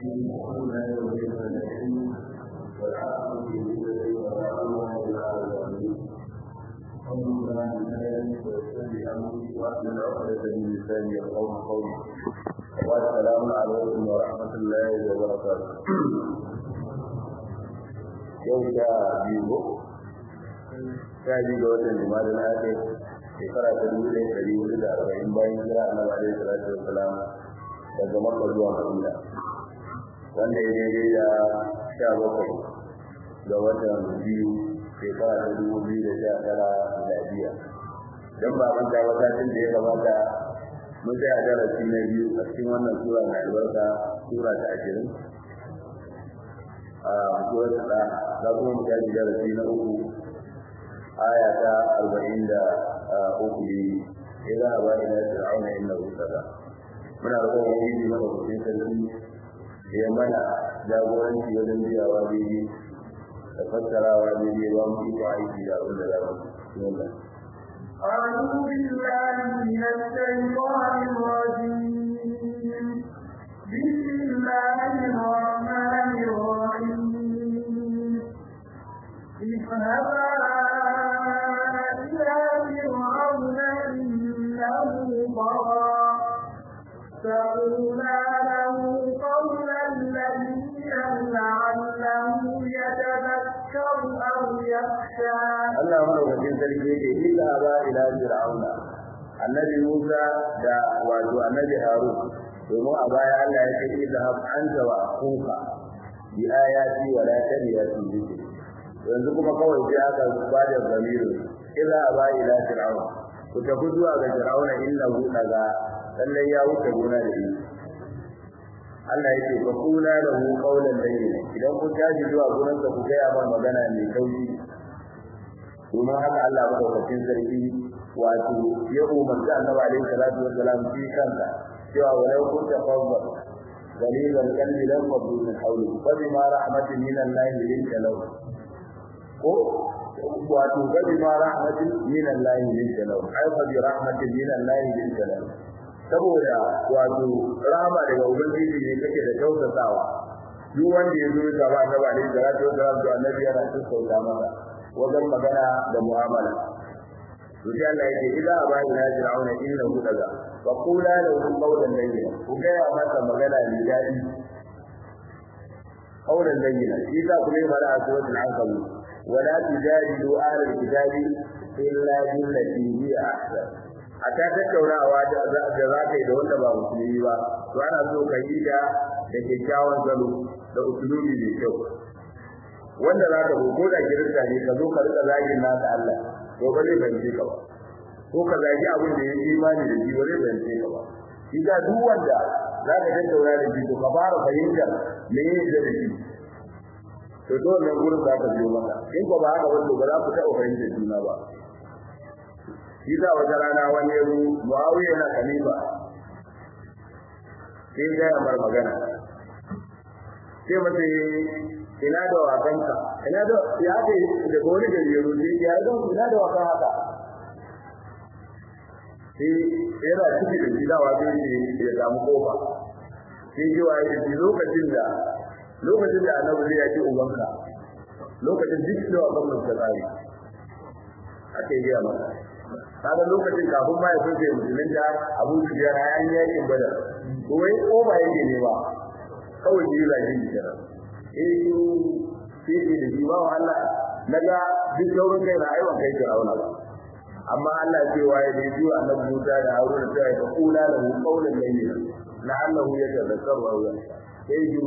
ولا يوجد العلم والعقل بالذي ولا إلى العالمين قول لا إله ويتبع أمري وأحمل عقدة من لساني يقوم قولي والسلام عليكم ورحمة الله وبركاته yau sha biyu sha biyu ga watan jima'a na ake shekara ta dubu ɗaya ɗari hudu da arba'in bayan kira annabi alaihi salatu wassalam daga makka zuwa madina wanda ya daidai da sha bakwai ga watan biyu shekara ta dubu biyu da sha tara miladiya don ba manta ba satin da ya gabata mun tsaya darasi na biyu a cikin wannan sura mai albarka sura ta ashirin a suwar da za kuma mu tashi darasi na uku aya ta arba'in da uku ne ila ba ila fir'auna innahu sada muna roƙon ubangiji mana kuɗin sarki ya mana jagoranci wajen biyawa daidai da fassarawa daidai ba mu iko aiki da abin da za mu yi أعوذ بالله من الشيطان الرجيم بسم الله الرحمن الرحيم اذهبا إلى فرعون إنه طغى فقولا له قولا لينا لعله يتذكر أو يخشى Allah madaukakin sarki yake illa ba ila fir'auna annabi Musa da wato annabi Harun domin a baya Allah ya ce idhab anta wa akhuka bi ayati wa la taniya fi dhikri yanzu kuma kawai sai aka bada zamirin idza ba ila fir'auna ku tafi zuwa ga fir'auna innahu daga lallai ya wuce gona da shi Allah yake fa kula da mu qaulan layyin idan kun tashi zuwa gurin ku ga ya magana mai kauci domin haka Allah madaukakin sarki wato ya umarci annabi alaihi salatu wassalam fi kanka cewa walau kunta fawwa dalil al-qalbi lam faddu min hawli fa bima rahmatin min Allah linka law ko wato fa bima rahmatin min Allah linka law ai fa bi rahmatin min Allah linka law saboda wato rahama daga ubangiji ne kake da tausasawa duk wanda ya zo gaba annabi alaihi salatu wassalam to annabi yana sassauta masa wajen magana da mu'amala to sai Allah yake idza aba ila fir'auna innahu daga wa qula lahu qawlan layyin ku ga ya masa magana ne dadi qawlan layyin shi za ku yi fara a suratul ankabut wala tujadilu ahla alkitabi illa billati hi ahsan a ta tattaunawa da za ka yi da wanda ba musulmi ba to ana so ka yi da da kyakkyawan zalo da usulubi mai kyau wanda za ka ko da kirista ne ka zo ka rika zagin naka Allah to ba zai bance ka ba ko ka zagi abin da ya imani da shi ba zai bance ka ba shi ga duk wanda za ka tattauna da shi to ka fara fahimtar me yake da shi to to nan gurin za ka biyo maka in ko ba haka ba to ba za ku taɓa fahimtar juna ba shi da wata rana wani yaro Muawiya yana khalifa sai ga mar magana sai mace ina da wakanka ina da ya ce da gori da yaro ne ya ga ina da wakan haka sai yana ciki da shi dawa sai ya samu kofa sai ji wa ya ji lokacin da lokacin da annabi zai yaki ubanka lokacin duk da wakan mun ta tsari ake yi masa kaga lokacin kafin ma ya fice musulmin da Abu Sufyan ya yi yakin Badar ko wai ko ba yake ne ba kawai ji zagin kenan eh shi shi da jiwa Allah naga duk sauran kai na aiwan kai Fir'auna ba amma Allah ce wa ya ji zuwa annabi Musa da Haruna ta yi kula da qaulan layyin la'allahu yatadhakkaru aw yakhsha sai ji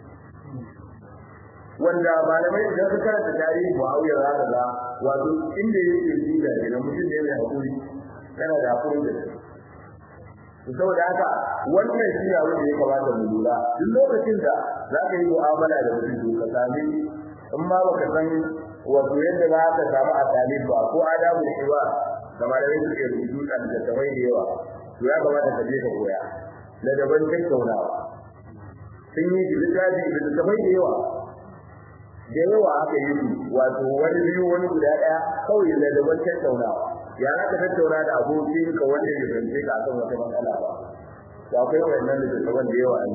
wanda malamai idan suka karanta tarihi Muawiya za ka ga wato inda yake jiga ne mutum ne mai hakuri kana da hakuri da shi saboda haka wannan shi ne abin da ya kamata mu lura duk lokacin da za ka yi mu'amala da mutum ka sami in ma baka san wato yadda za ka samu a talib ba ko adabu shiwa da malamai suke rubutu da littattafai da yawa to ya kamata ka je ka koya da daban tattaunawa sun yi littafi da littattafai da yawa da yawa aka yi su wato wani biyu wani guda ɗaya kawai da daban tattaunawa ya za ka tattauna da abokin ka wanda ya zance ka akan wata matsala ba to akwai wannan da daban da yawa ne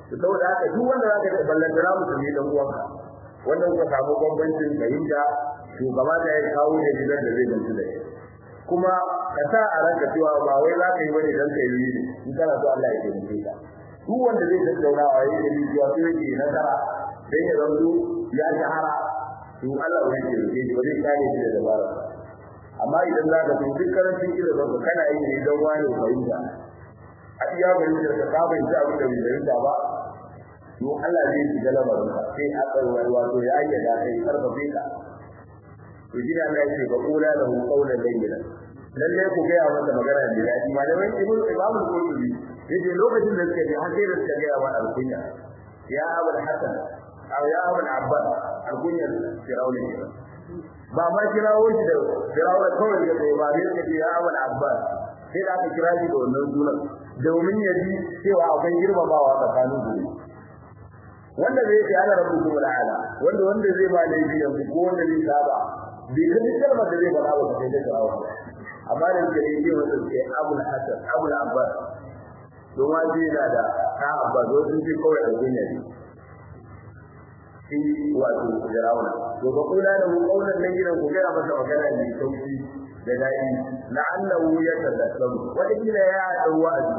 to saboda haka duk wanda zaka da ballantana musulmi dan uwanka wannan ka samu bambancin fahimta shugaba da ya kawo da gidan da zai gamsu da shi kuma ka sa a ranka cewa ba wai za ka yi wani dan kai yi in kana so Allah ya taimake ka duk wanda zai tattauna a yi da cewa sai yake nasara sai ya zanto ya shahara to Allah ya taimake shi ba zai kare shi da dabara amma idan za ka so duk karancin ilimin ka kana yi ne don wani fahimta a iya fahimtar ka ka fahimci abin da bai fahimta ba to Allah zai shiga lamarin ka sai a tsarwar wato ya ayyada kai karfafe ka to shi Allah ya ce ba kula da hu qawlan layyinan lalle ku ga ya masa magana da daɗi malamai ibnu imam al-qurtubi yace lokacin da suka ji har sai da suka ga wa al-kunya ya abul hasan aw ya abul abbas al-kunya firawni ba ma kirawo shi da firawna kawai da sai ba sai ce ya abul abbas sai da aka kira shi da wannan sunan domin ya ji cewa akwai girmamawa tsakanin su wanda zai ce ana rabu kuma ala wanda wanda zai ba da yanzu ko wanda zai saba bai ga kalmar da zai faɗa ba sai da kirawo amma da yake yi wanda ke abul hasan abul abbas don waje yana da ta abbas wasu ce kawai da gunya ne shi wato firawna to ba kula da mu kaunan nan gidan ku gaya masa magana mai sauki da daɗi la'allahu yatadakkaru wata kila ya dau wa'azi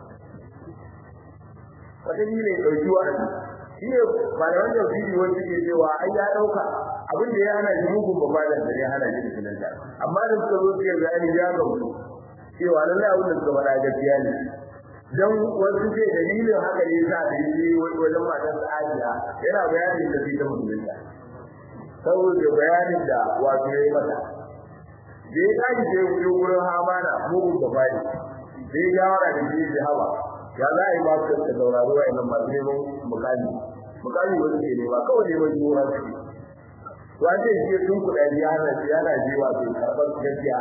wata kila ya dauki wa'azi shi ne malaman tafsiri wanda ke cewa ai ya dauka abin da ya hana shi mugun babalan da ya hana shi musulunta amma da suka zo suka bayani ya gamsu cewa lallai abin da suka faɗa gaskiya ne dan wasu ce dalilin haka ne sa da yi wajen matar Aisha yana bayanin da ta musulunta saboda bayanin da wato ya yi mata da ya tashi da ya wuce wurin Hamana mugun babali da ya yawara da shi da hawa ya za a yi masu da sauraro wa yanan masu neman mukami mukami wani ke nema kawai neman yiwuwa su to an ce shi sun kuɗa ya hana shi yana jiwa su karɓar gaskiya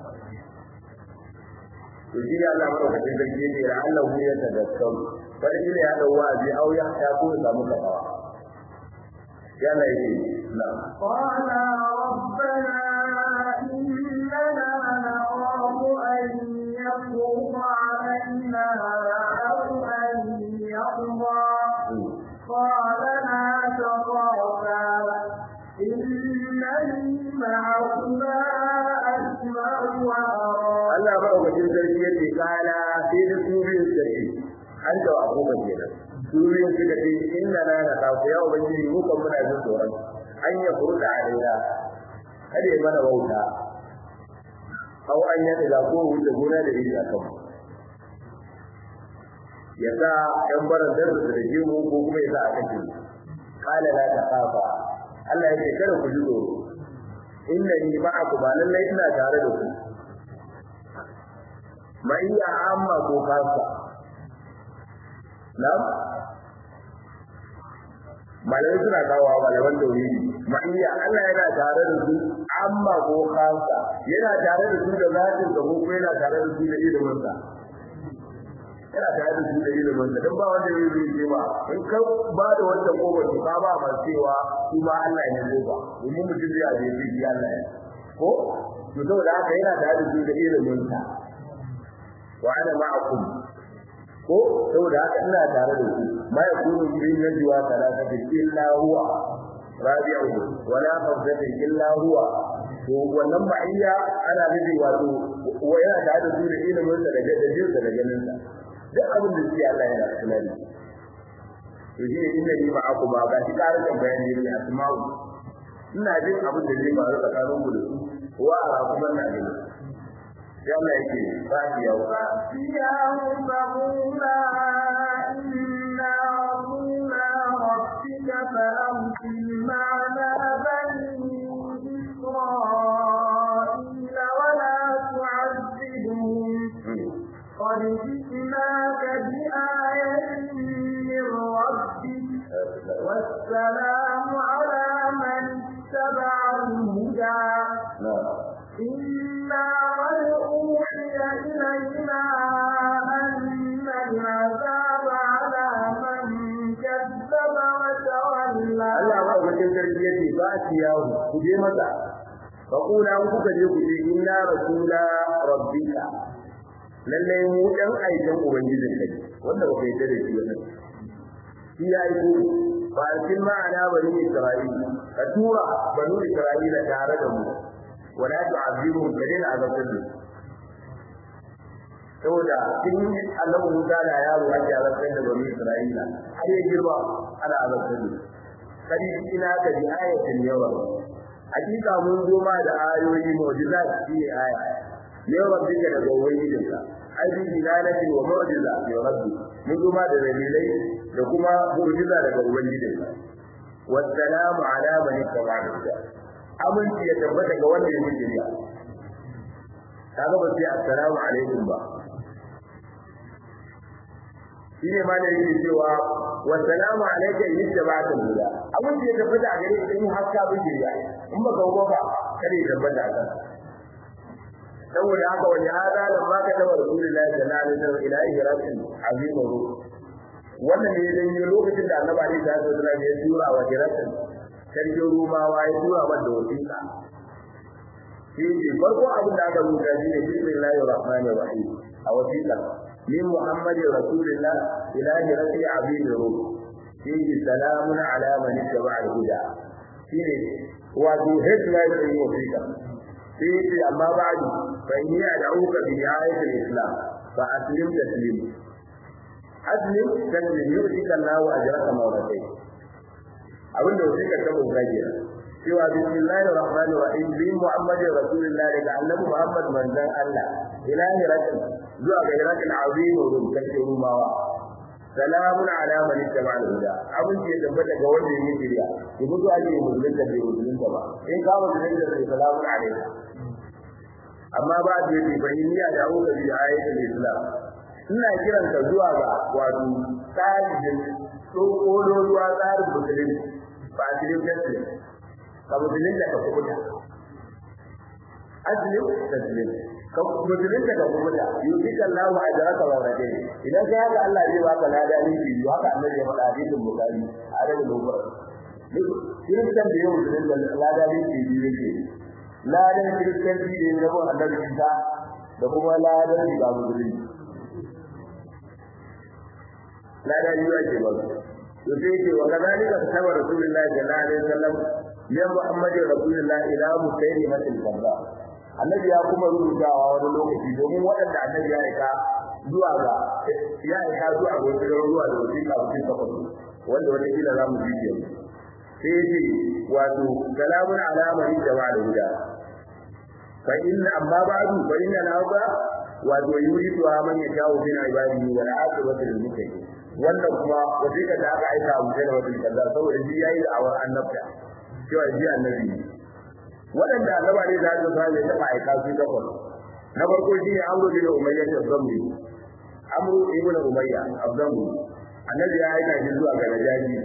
to shi ne Allah madaukakin sarki ne da Allah mu ya tadakkau wani ne ya dau wa'azi au ya ta ko ya samu kafawa ya Allah yake na qala rabbana innana naqamu an yaquma alaina aw an yaqda qala la taqafa innani ma'akuma asma'u wa ara Allah madaukakin sarki yake kala sai da su biyun sarki an da wa kuma kenan su biyun suka ce inna na na ta ku ya ubangiji mu kan muna jin tsoron an ya furta alaina kada ya mana wauta aw an ya da ko wuce gona da yi akan ya sa ɗan baran da da jimu ko kuma ya sa a kace kala la ta kafa Allah ya ce kada ku ji tsoro inna ni ma'akum ba lallai ina tare da ku ma iya amma ko kasa nam malai suna kawo malaman tauhidi ma iya Allah yana tare da su amma ko kasa yana tare da su da zatin da ko yana tare da su da ilimin sa yana tare da su da ilimin sa dan ba wanda zai yi ce ba in ka ba da wanda ko ba ka ba ma cewa su ba Allah ne ko ba domin mutum zai aje shi Allah ne ko to saboda haka yana tare da su da ilimin sa wa ana ma'akum ko saboda haka ina tare da ku ma yakunu min najwa thalathati illa huwa rabi'u wa la khamsati illa huwa to wannan ma'iyya ana nufi wato wa yana tare da su da ilimin sa da gadajin sa da ganin sa duk abin da shi Allah yana kula da to shi inna ni ma'akum ba ga shi karin bayani ne asma'u ina jin abin da zai faru tsakanin ku da su wa ara kuma na gani yalla yake fatiya wa فأتياه فقولا إنا رسولا ربك فأرسل معنا بني إسرائيل ولا تعذبهم قد جئناك بآية من ربك والسلام على من اتبع الهدى إنا قد أوحي إلينا أن العذاب على من كذب وتولى Allah ba wajen sarki yace ba shi yawo ku je mata fa kula ku kuka je ku je inna rasula rabbika lalle mu dan aikin ubangijin kai wanda ba kai da shi wannan shi ya yi kuri ba a cikin ma'ana bani isra'ila ka tura bani isra'ila tare da mu wala tu'azibuhum ka daina azabtar da saboda sun yi annabi Musa da yaro ake azabtar da bani isra'ila har ya girma ana azabtar da kadi ina ka bi ayatin yawa hakika mun zo ma da ayoyi mu'jizat shi ne aya yawa dinka daga ubangijinka ai bi dilalatin wa mu'jiza ya rabbi mun zo ma da dalilai da kuma mu'jiza daga ubangijinka wassalamu ala man ittaba'a aminci ya tabbata ga wanda ya yi shari'a kaga ba sai assalamu alaikum ba shine ma da yake cewa wa salamu alayka in ittaba'ta huda abin da ya tabbata a gare ka in har ka bi shari'a in ba ka ba kada ya tabbata ka saboda haka wani hada da ma ka taba rasulullahi sallallahu alaihi wasallam ila ihratin azim ruh wannan ne dan yi lokacin da annabi alaihi wasallam ya tura wa ihratin sarkin rumawa ya tura mata wasiƙa shi ne farko abin da aka rubuta shi ne bismillahir rahmanir rahim a wasiƙa من محمد رسول الله إلى رفيع عبيد الروم فيه سلام على من اتبع الهدى فيه وذو هدنا وفيك فيه أما بعد فإني أدعوك بدعاية الإسلام فأسلم تسليم أسلم تسليم يؤتيك الله أجرك مرتين abin da wasiƙar ta mun gajiya cewa bismillahir rahmanir rahim bi muhammadin rasulullah daga annabi muhammad manzon Allah ilahi rasul zuwa ga irakin azim rum kace rumawa salamun ala man ittaba al-huda abin da ya tabbata ga wanda yake shiriya ki mutu ake musulun da bai musulun ba in ka musulun da sai salamun alaikum amma ba da yake bayyana da aka bi ayatul islam ina kiran ka zuwa ga wato tsarin tsokolo ruwa tsarin musulunci ba a cikin tasiri ka musulun da ka kubuta aslim taslim ka musulun da ka kubuta yusi kallahu ajraka wa rade idan kai haka Allah zai baka lada ni bi haka annabi ya faɗa hadisin bukhari a daga dogon kiristan da yau musulun da lada ni bi biyu yake ladan kiristan da ya zama annabi Isa da kuma ladan da musulun lada ni yake ba to sai ce wa kadalika kataba rasulullahi sallallahu alaihi wasallam ya muhammadu rasulullahi ila musaylimatil kazzab annabi ya kuma rubutawa wani lokaci domin waɗanda annabi ya aika zuwa ga ya aika zuwa ga wasu garuruwa da wasu ka wasu ka fasu wanda wata kila za mu ji yanzu sai ce wato salamun alamari da ba da huda fa inna amma ba'du fa inna nauka wato yuridu man yashaa'u min ibadihi wal 'aqibatu lil muttaqin wannan kuma wasiƙa da aka aika mu da wata kaza saboda shi yayi da awar annabta cewa shi annabi waɗanda annaba ne za su fara da ba aika su da kwallo na farko shi ne amru bin umayya da zambi amru ibn umayya abdamu annabi ya aika shi zuwa ga najaji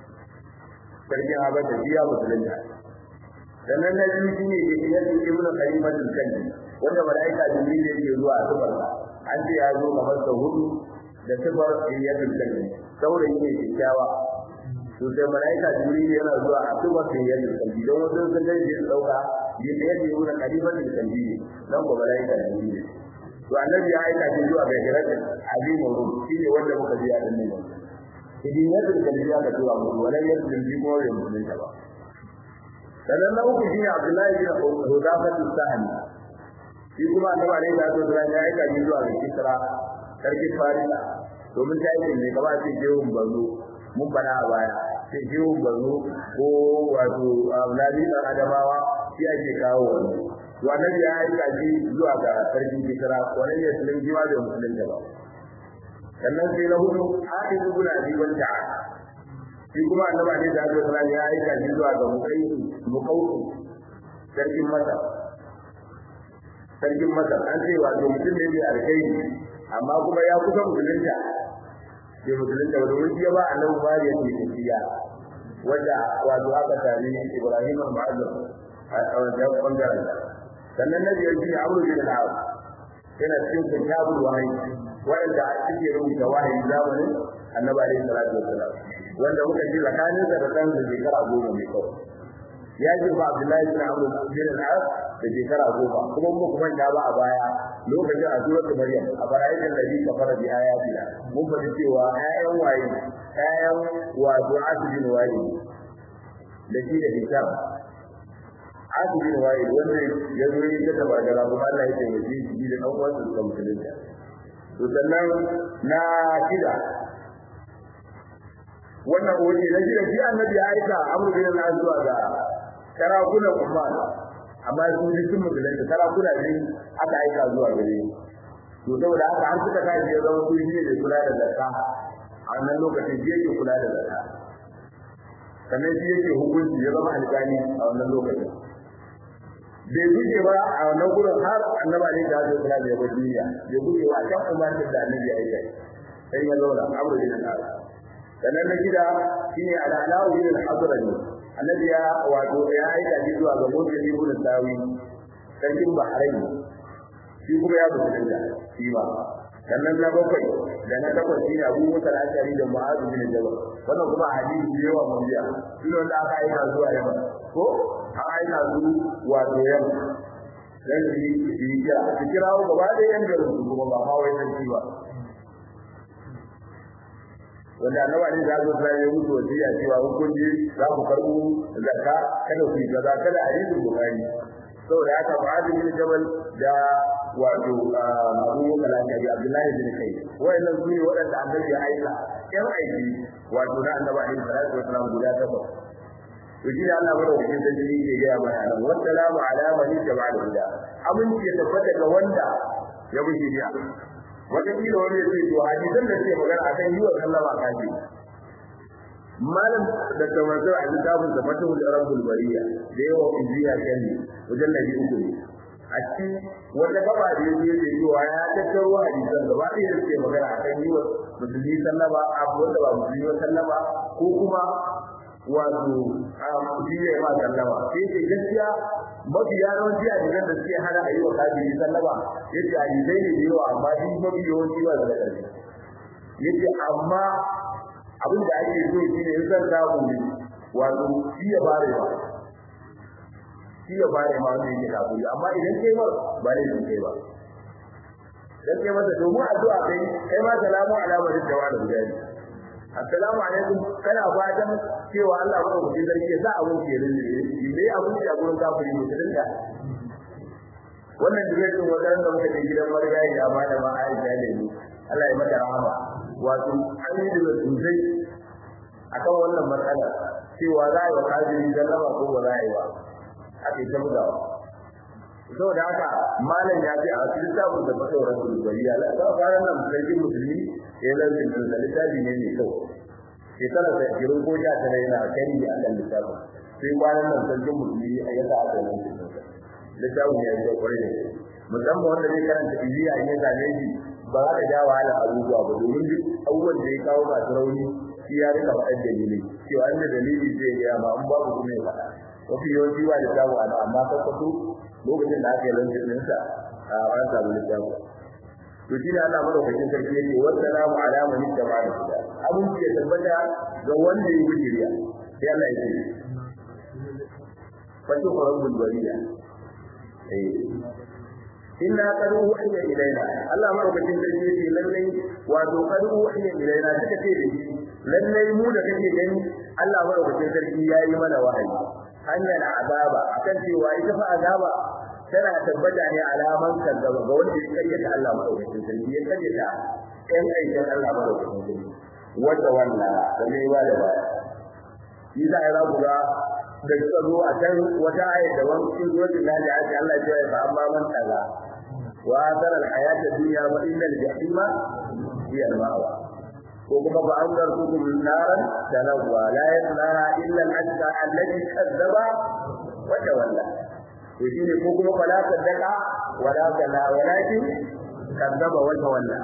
sarkin habasha shi ya musulunta sannan na biyu shi ne ke kiyasin ibn khalifatul kalbi wanda malaika jibril yake zuwa a tubarsa an ce ya zo kamar sau hudu da sifar sayyatul kalbi saurayi ne kyakkyawa to sai malaika jibril yana zuwa a sifar sayyatul kalbi don wasu sun ga shi dauka yadda yake yi na kalimatul kalbi dan ko malaika jibril to annabi ya aika shi zuwa ga hiratul azimu rum shine wanda muka ji a dinnan idan yadda kalbi ya ga zuwa mu wala yadda kalbi ko ya mutunta ba sannan na uku shine abdullahi bin hudafatu sahani shi kuma annabi alaihi salatu wasallam ya aika shi zuwa ga kisra sarki farisa domin ta yi ne gaba sai jehun barno mun bana a baya sai jehun barno ko wato nabi dan adamawa shi ake kawo wani to annabi ya aika shi zuwa ga sarki kisra wannan ne sunan jiwa da musulunta ba sannan sai na hudu hafiz ibn abi wanta shi kuma annabi ne da Allah ya aika shi zuwa ga mukai mukautu sarkin masar sarkin masar an ce wato mutum ne mai alkhairi amma kuma ya kusa musulunta bai musulunta ba domin ya ba annabi bari yake tafiya wanda wato aka tare Ibrahim al-Mu'azzam a wajen bangaren sannan na biyar shi Amr bin al-As yana cikin kitabul wahyi wanda suke rubuta wahayi zamanin annabi alaihi salatu wassalam wanda muka ji tsakanin da dan da shekara goma mai kawai ya ji ba Abdullahi bin Amr bin al-As da shekara goma kuma mu kuma da ba a baya lokacin a suratul maryam a barayin ladhi kafara bi ayatina mun faɗi cewa ƴaƴan waye ƴaƴan wato asibin waye da shi da hijab asibin waye wanda ya zo yi ta tabagara kuma Allah ya taimake shi da ɗan uwansa suka musulunta to sannan na shida wannan wani na shida shi annabi ya aika amru bin al zuwa ga sarakunan umma amma su ji sun musulunta sarakuna ne aka aika zuwa gare to saboda haka an suka tashi ya zama su ne da kula da zakka a wannan lokacin shi yake kula da zakka sannan shi yake hukunci ya zama alƙali a wannan lokacin bai guje ba a wannan gurin har annaba ne da zai kula da yabo duniya bai guje ba kan umarnin da annabi ya yi sai ya zauna abu da nan sannan na gida shine al'alahu bin al-hadrami annabi ya wato ya aika shi zuwa ga mutum ibn sawi sarkin bahrain shi kuma ya musulunta shi ba sannan na bakwai da na takwas shi ne abu musa al-ashari da mu'azu bin jabal wannan kuma hadisi da yawa mun biya shi ne wanda aka aika zuwa yamma ko an aika su wato yamma dan shi shi kira shi kira gaba da yan garin su kuma ba ma wai sarki ba wanda annabi ne da zo sai ya mutu wasiya cewa in kun ji za ku karbu zakka kada ku yi kaza kada a yi bukari saboda haka Mu'adh bin Jabal da wato Abu Kalaka bi Abdullahi bin Kai wayannan su ne waɗanda annabi ya aika yan aiki wato na annabi alaihi salatu wasallam guda takwas to shi da Allah bada wajen dalili ke gaya mana nan wassalamu ala man ittaba al-huda aminci ya tabbata ga wanda ya bi shiriya wata kila wani ya ce to hadisan da ke magana akan yi wa sallama kafi malam da tawazu a littafin da fatahul rabbul bariya da yawa injiya kalli wajen nabi uku ne a cikin wanda gaba da yake yake cewa ya tattaro hadisan gaba ɗaya da ke magana akan yi wa musulmi sallama abu wanda ba musulmi ba sallama ko kuma wato shi ne ma sallama sai ce gaskiya mafi yawanci a jiran da suke hana a yi wa kafiri sallama yace a jizai ne da yawa amma shi mafi yawanci ba da ƙarfi yace amma abin da ake so shi ne in zan samu ne wato shi ya bare ba shi ya bare ma wanda yake kafiri amma idan kai ba ba ne da kai ba dan kai masa domin addu'a kai kai ma salamu alama da wani gudani assalamu alaikum kana fatan cewa Allah ba ku jin zargi za a wuce rin ne dai abun da gurin kafiri musulun da wannan diretin wajen da muka je gidan marigayi da ma da ma Aisha ne Allah ya mata rahama wato an yi da sosai akan wannan matsala cewa za a yi wa kafiri zallama ko ba za a yi ba ake ta bugawa saboda haka malam ya ce a cikin sabon da fata wa rasul bariya la ta fara nan sarkin musulmi ya lalcin da littafi ne mai kyau shekara da jirin ko ja tana yana kari a kan littafin sai kwanan nan sarkin musulmi a yasa aka yi littafin ya yi kwarai da musamman wanda zai karanta ibiya in ya zane shi ba za ka ja wahala abubuwa ba domin duk abubuwan da ya kawo masu rauni shi ya rika faɗar dalili cewa inda dalili zai gaya ma in babu kuma ya faɗa mafi yawanci ba littafin ana amma kakwato lokacin da aka yi lantin ɗinsa a an samu littafin to shi ne Allah madaukakin sarki yake wassalamu ala man ittaba al-huda abun ke tabbata ga wanda ya bi shari'a sai Allah ya ce fa tu rabbul bariya eh inna qad uhiya ilaina Allah madaukakin sarki yake lallai wato qad uhiya ilaina suka ce da shi lallai mu da kake gani Allah madaukakin sarki yayi mana wahayi hanyar azaba akan cewa ita fa azaba tana tabbata ne alaman kazzaba ga wanda ya kayyata Allah madaukakin sarki ya kayyata ɗan aikin Allah madaukakin sarki wanda wanda da mai ba da baya shi za a yi rabu ga da suka zo a can wata aya da wani cikin zuwajin da ya ce Allah ya ce amma man kaza wa tara al-hayata dunya wa inna al-jahima hiya al-ma'wa ko kuma ba an zartukum naran talawwa la yaslaha illa al-ashqa alladhi kadzaba wa tawalla to shine ko kuma fala sadaka wala kala walakin kadzaba wa tawalla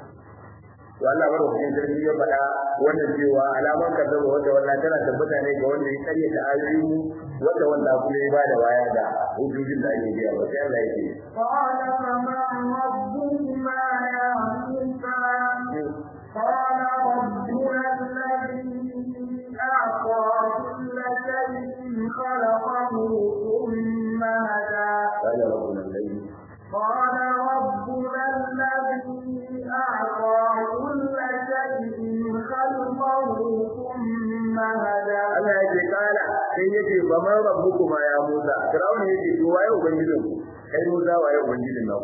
to Allah baro cikin sarki ya faɗa wannan cewa alaman kadzaba wa tawalla tana tabbata ne ga wanda ya karya da ayoyi wanda wanda kuma ya bada waya da hujjojin da ake biya ba sai Allah yake قال فما ربكما يا موسى قال ربنا الذي أعطى كل شيء خلقه ثم هدى قال ربنا الذي قال ربنا sai yace ba man rabbukuma ya Musa Fir'auna yace to waye ubangijin ku kai Musa waye ubangijin naku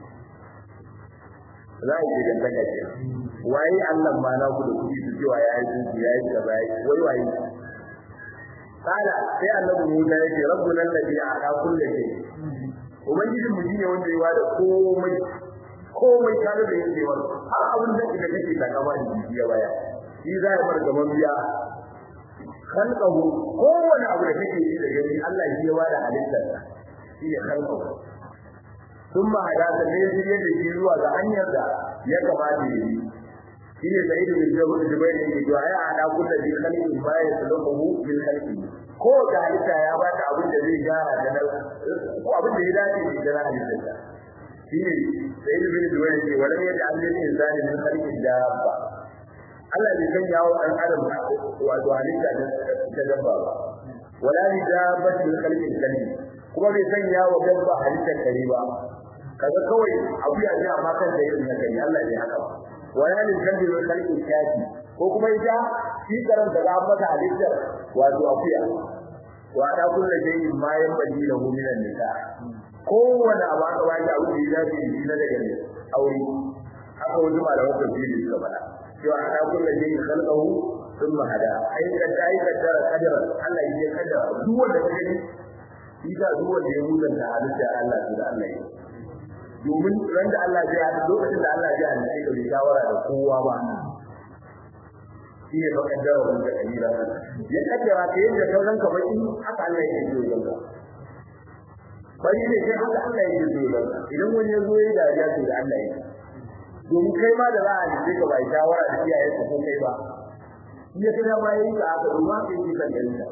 za a yi da daga ce waye Allah ma na ku da kuɗi su cewa ya yi ku ya yi kaza wai waye kala sai annabi Musa yace rabbuna alladhi a'ta kulli shay ubangijin mu shine wanda ya wada komai komai tare da yake wa har abin da kake kake ta gaba da biya baya shi za ya bar gaban biya khalqahu kowane abu da kake yi da gani Allah shi ya wada halittar sa shi ne khalqahu thumma hadasa ne shi yadda shi zuwa ga hanyar da ya kamata yi shi ne sai da jabu da bai ne to ai ana kullu bi khalqin ba ya suluhu bil khalqi ko da halitta ya bata abin da zai gyara da ko abin da ya dace da halittar sa shi ne sai da bin duwai ce wala ya da Allah ne zani min khalqin dabba Allah bai san yawo dan adam wato halitta da dabba ba wala ni dabba min khalqin kalbi kuma bai san yawo dabba halittar kare ba kaga kawai abu ya ji amma kan da irin na kare Allah bai haka ba wala ni kalbi min khalqin kafi ko kuma ita shi karan da ga mata halittar wato akuya wa da kullu shay'in ma yanbaghi lahu min an-nisa kowane abu aka baki abu da ya dace shi na daga ne aure haka wani malaman tafsiri suka faɗa cewa ana kullu shay'in khalqahu thumma hada ai da dai da kadara Allah ya kaddara duk wanda ka gani shi da duk wanda ya mutanta halitta Allah da Allah ya domin ran da Allah ya hada lokacin da Allah ya hada ka bai shawara da kowa ba shi ne fa kaddara wanda kabila ya kaddara ka yadda sauran ka baki haka Allah ya yi yanka bari ne sai haka Allah yake so ba idan wani ya zo ya dariya to da Allah yake domin kai ma da za a ji ka bai shawara da iyaye ka ko kai ba iya kana ma yayi ka aka ruwa kai ki kan dalila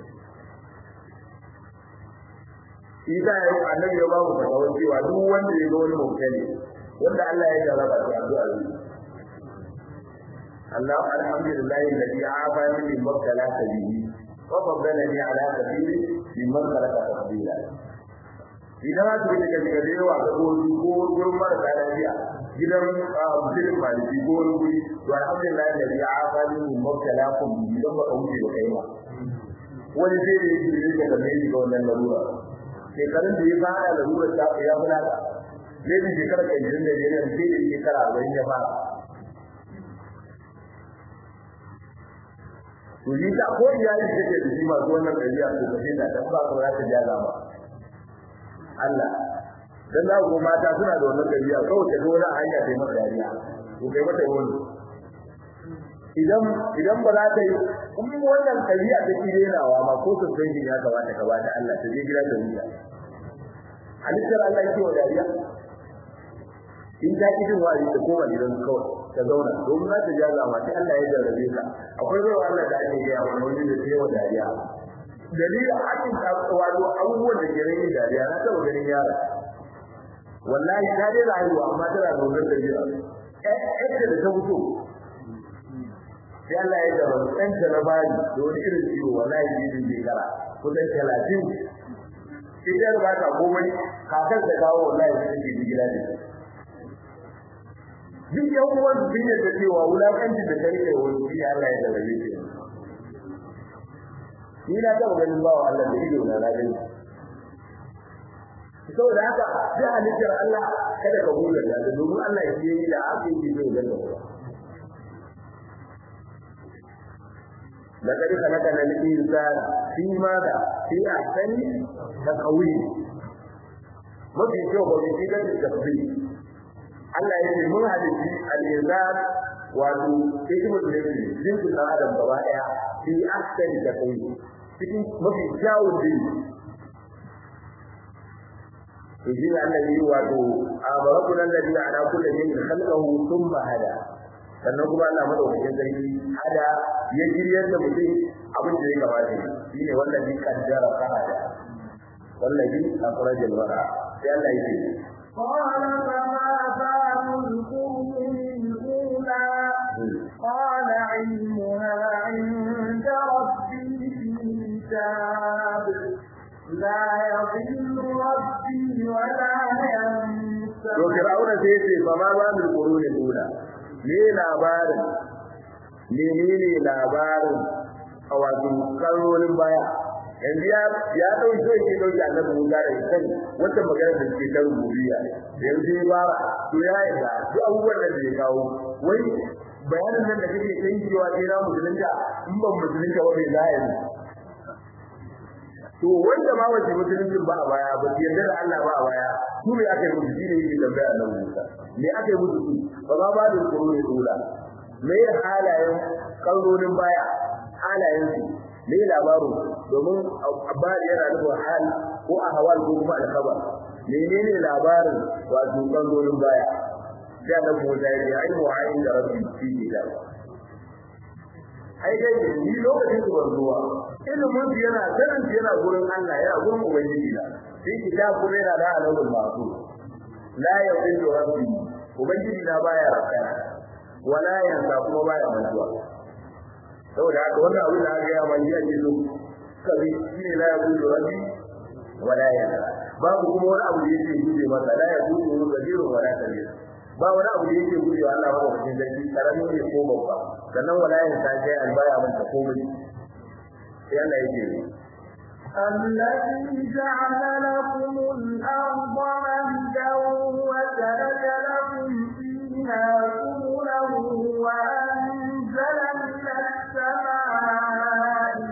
Isa ya yi annabi ya ba mu fatawar cewa duk wanda ya ga wani mutane wanda Allah ya jarraba shi addu'a ne Allah alhamdulillah alladhi afani min mabtalaka bihi wa faddalani ala kathiri mimman khalaqa tafdila idan aka yi daga daga yawa ga gobe ko gurin marasa lafiya gidan mutum maliki ko wani guri to alhamdulillah da ya afani min mabtalakum idan ba wuce ba kai ba wani zai yi jiri da game shi ga wannan larura shekarun da ya fara larurar ta ya fara zai yi shekara kai jirin da ya rage sai da shekara arba'in ya fara to ni ta ko iyali take da shi masu wannan ɗabi'a to ka da ta ba ka za ta ja ba Allah dan za ku mata suna da wannan dabi'a kawai ta dole hanya ta mata dariya ko kai mata wani idan idan ba za ta yi kuma wannan dabi'a ta kirenawa ma ko su san ya kamata ka bata Allah ta je gida ta wuya halittar Allah yake wa dariya in ta ki jin wa'azi ta koma gidan kawai ta zauna domin za ta ja zama sai Allah ya jarrabe ka akwai zuwa Allah da ake gaya wa wani da ta yi wa dariya dalilin hakin wato abubuwan da ke rage dariya na taɓa ganin yara wallahi ta dai rayuwa amma tana zaune da jira yadda da ta fito sai Allah ya jaba ɗan ta na bari da wani irin ciwo wallahi jinin shekara kusan talatin idan ba ta komai kakar ta kawo wallahi ta take gida ne duk yan uwan sun yadda cewa wulakanci da ta rike wani shi Allah ya jarabe ta ni na taɓa ganin bawa Allah da ido na rajin saboda haka duk halittar Allah kada ka gode da domin Allah ya yi da aka yi zai ganda ba لقد خلقنا الإنسان في ماذا؟ في أحسن تقويم mafi kyau ba mai shigar da tafi Allah ya ce mun halitti al-insan wato hikimar da yake jinsin ɗan adam gaba ɗaya fi ahsan taqwim cikin mafi kyawun din to shi ne Allah yi wato a barakun alladhi ala kulli shay'in khalaqahu thumma hada sannan kuma Allah madaukakin sarki hada ya jiryar da mutum abin da ya kamata shi ne wallahi kaddara fahada wallahi akhrajal wara sai Allah ya ce قال فما بال القرون الأولى قال علمها عند ربي في كتاب لا يضل ربي ولا ينسى to fir'auna sai ya ce fa ma ba min quruni ula me labarin menene labarin a wato karorin baya yanzu ya ya dauki so yake dauki annabi Musa da kan wata magana da ke ta rububiyya yanzu ya bara to ya yi da duk abubuwan da ya kawo wai bayanin nan da kake kai cewa sai na musulunta in ban musulunta wa bai zai to wanda ma wace musuluncin ba a baya ba yarda da Allah ba a baya su ne aka yi musu shi ne yake tambaya nan Musa me aka yi musu su ba ba ba da tsoro ne dole me halayen kallonin baya halayen su me labarin domin abari yana nufin hal ko a hawal ko kuma alkhabar menene labarin wato kallonin baya da na Musa ya ce ai mu'ayin da rabbi fi kitab ai dai ni lokacin su ban zuwa ilimin su yana sanin su yana gurin Allah yana gurin ubangiji na shi kitab kuma yana da alawul masu la yaqulu rabbi ubangiji na baya rakana wala yansa kuma baya mantuwa saboda haka wannan abin da aka yi amma ya ce zo kabi shine la yaqulu rabbi wala yansa babu kuma wani abu da yake guje masa la yaqulu kabiru wala kabir ba wani abu da yake guje wa Allah ba cikin sarki karami ne ko babba sannan wala yansa sai albaya manta komai sai Allah yake الذي جعل لكم الأرض مهدا وسلك لكم فيها سبلا وأنزل من السماء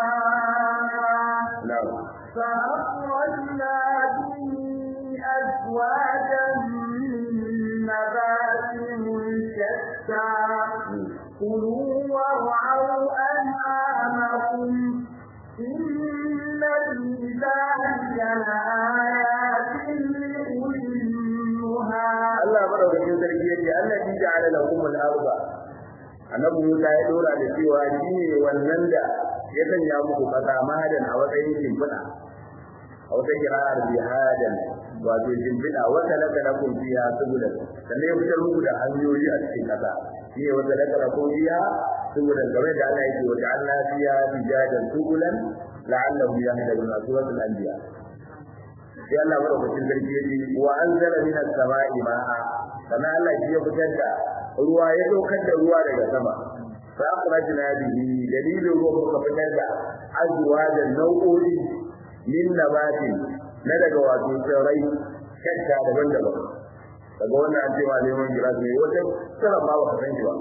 ماء فأخرجنا به أزواجا من نبات شتى كلوا وارعوا أنعامكم إن في ذلك لآيات لأولي النهى Allah madaukakin sarki yake Allah shi ja'ala lakum al-arda annabi Musa ya dora da cewa shi ne wannan da ya sanya muku kasa mahadan a matsayin shimfiɗa a wata kira'ar bihadan wato shimfiɗa wata laka lakum fiha subulan sannan ya fitar muku da hanyoyi a cikin kasa shi ne wata laka lakum fiha subulan game da Allah yake wata Allah fiha bijadan subulan la'allahu yahtadun suratul anbiya sai Allah madaukakin sarki yace wa anzala minas sama'i ma'a kana Allah shi ya fitar da ruwa ya daukar da ruwa daga sama fa akhrajna bihi dalilin ruwa muka fitar da azwajan nau'o'i min nabatin na daga wato tsirrai shakka daban-daban daga wannan an ce ma neman giras ne wata tsara ma ba ka san shi ba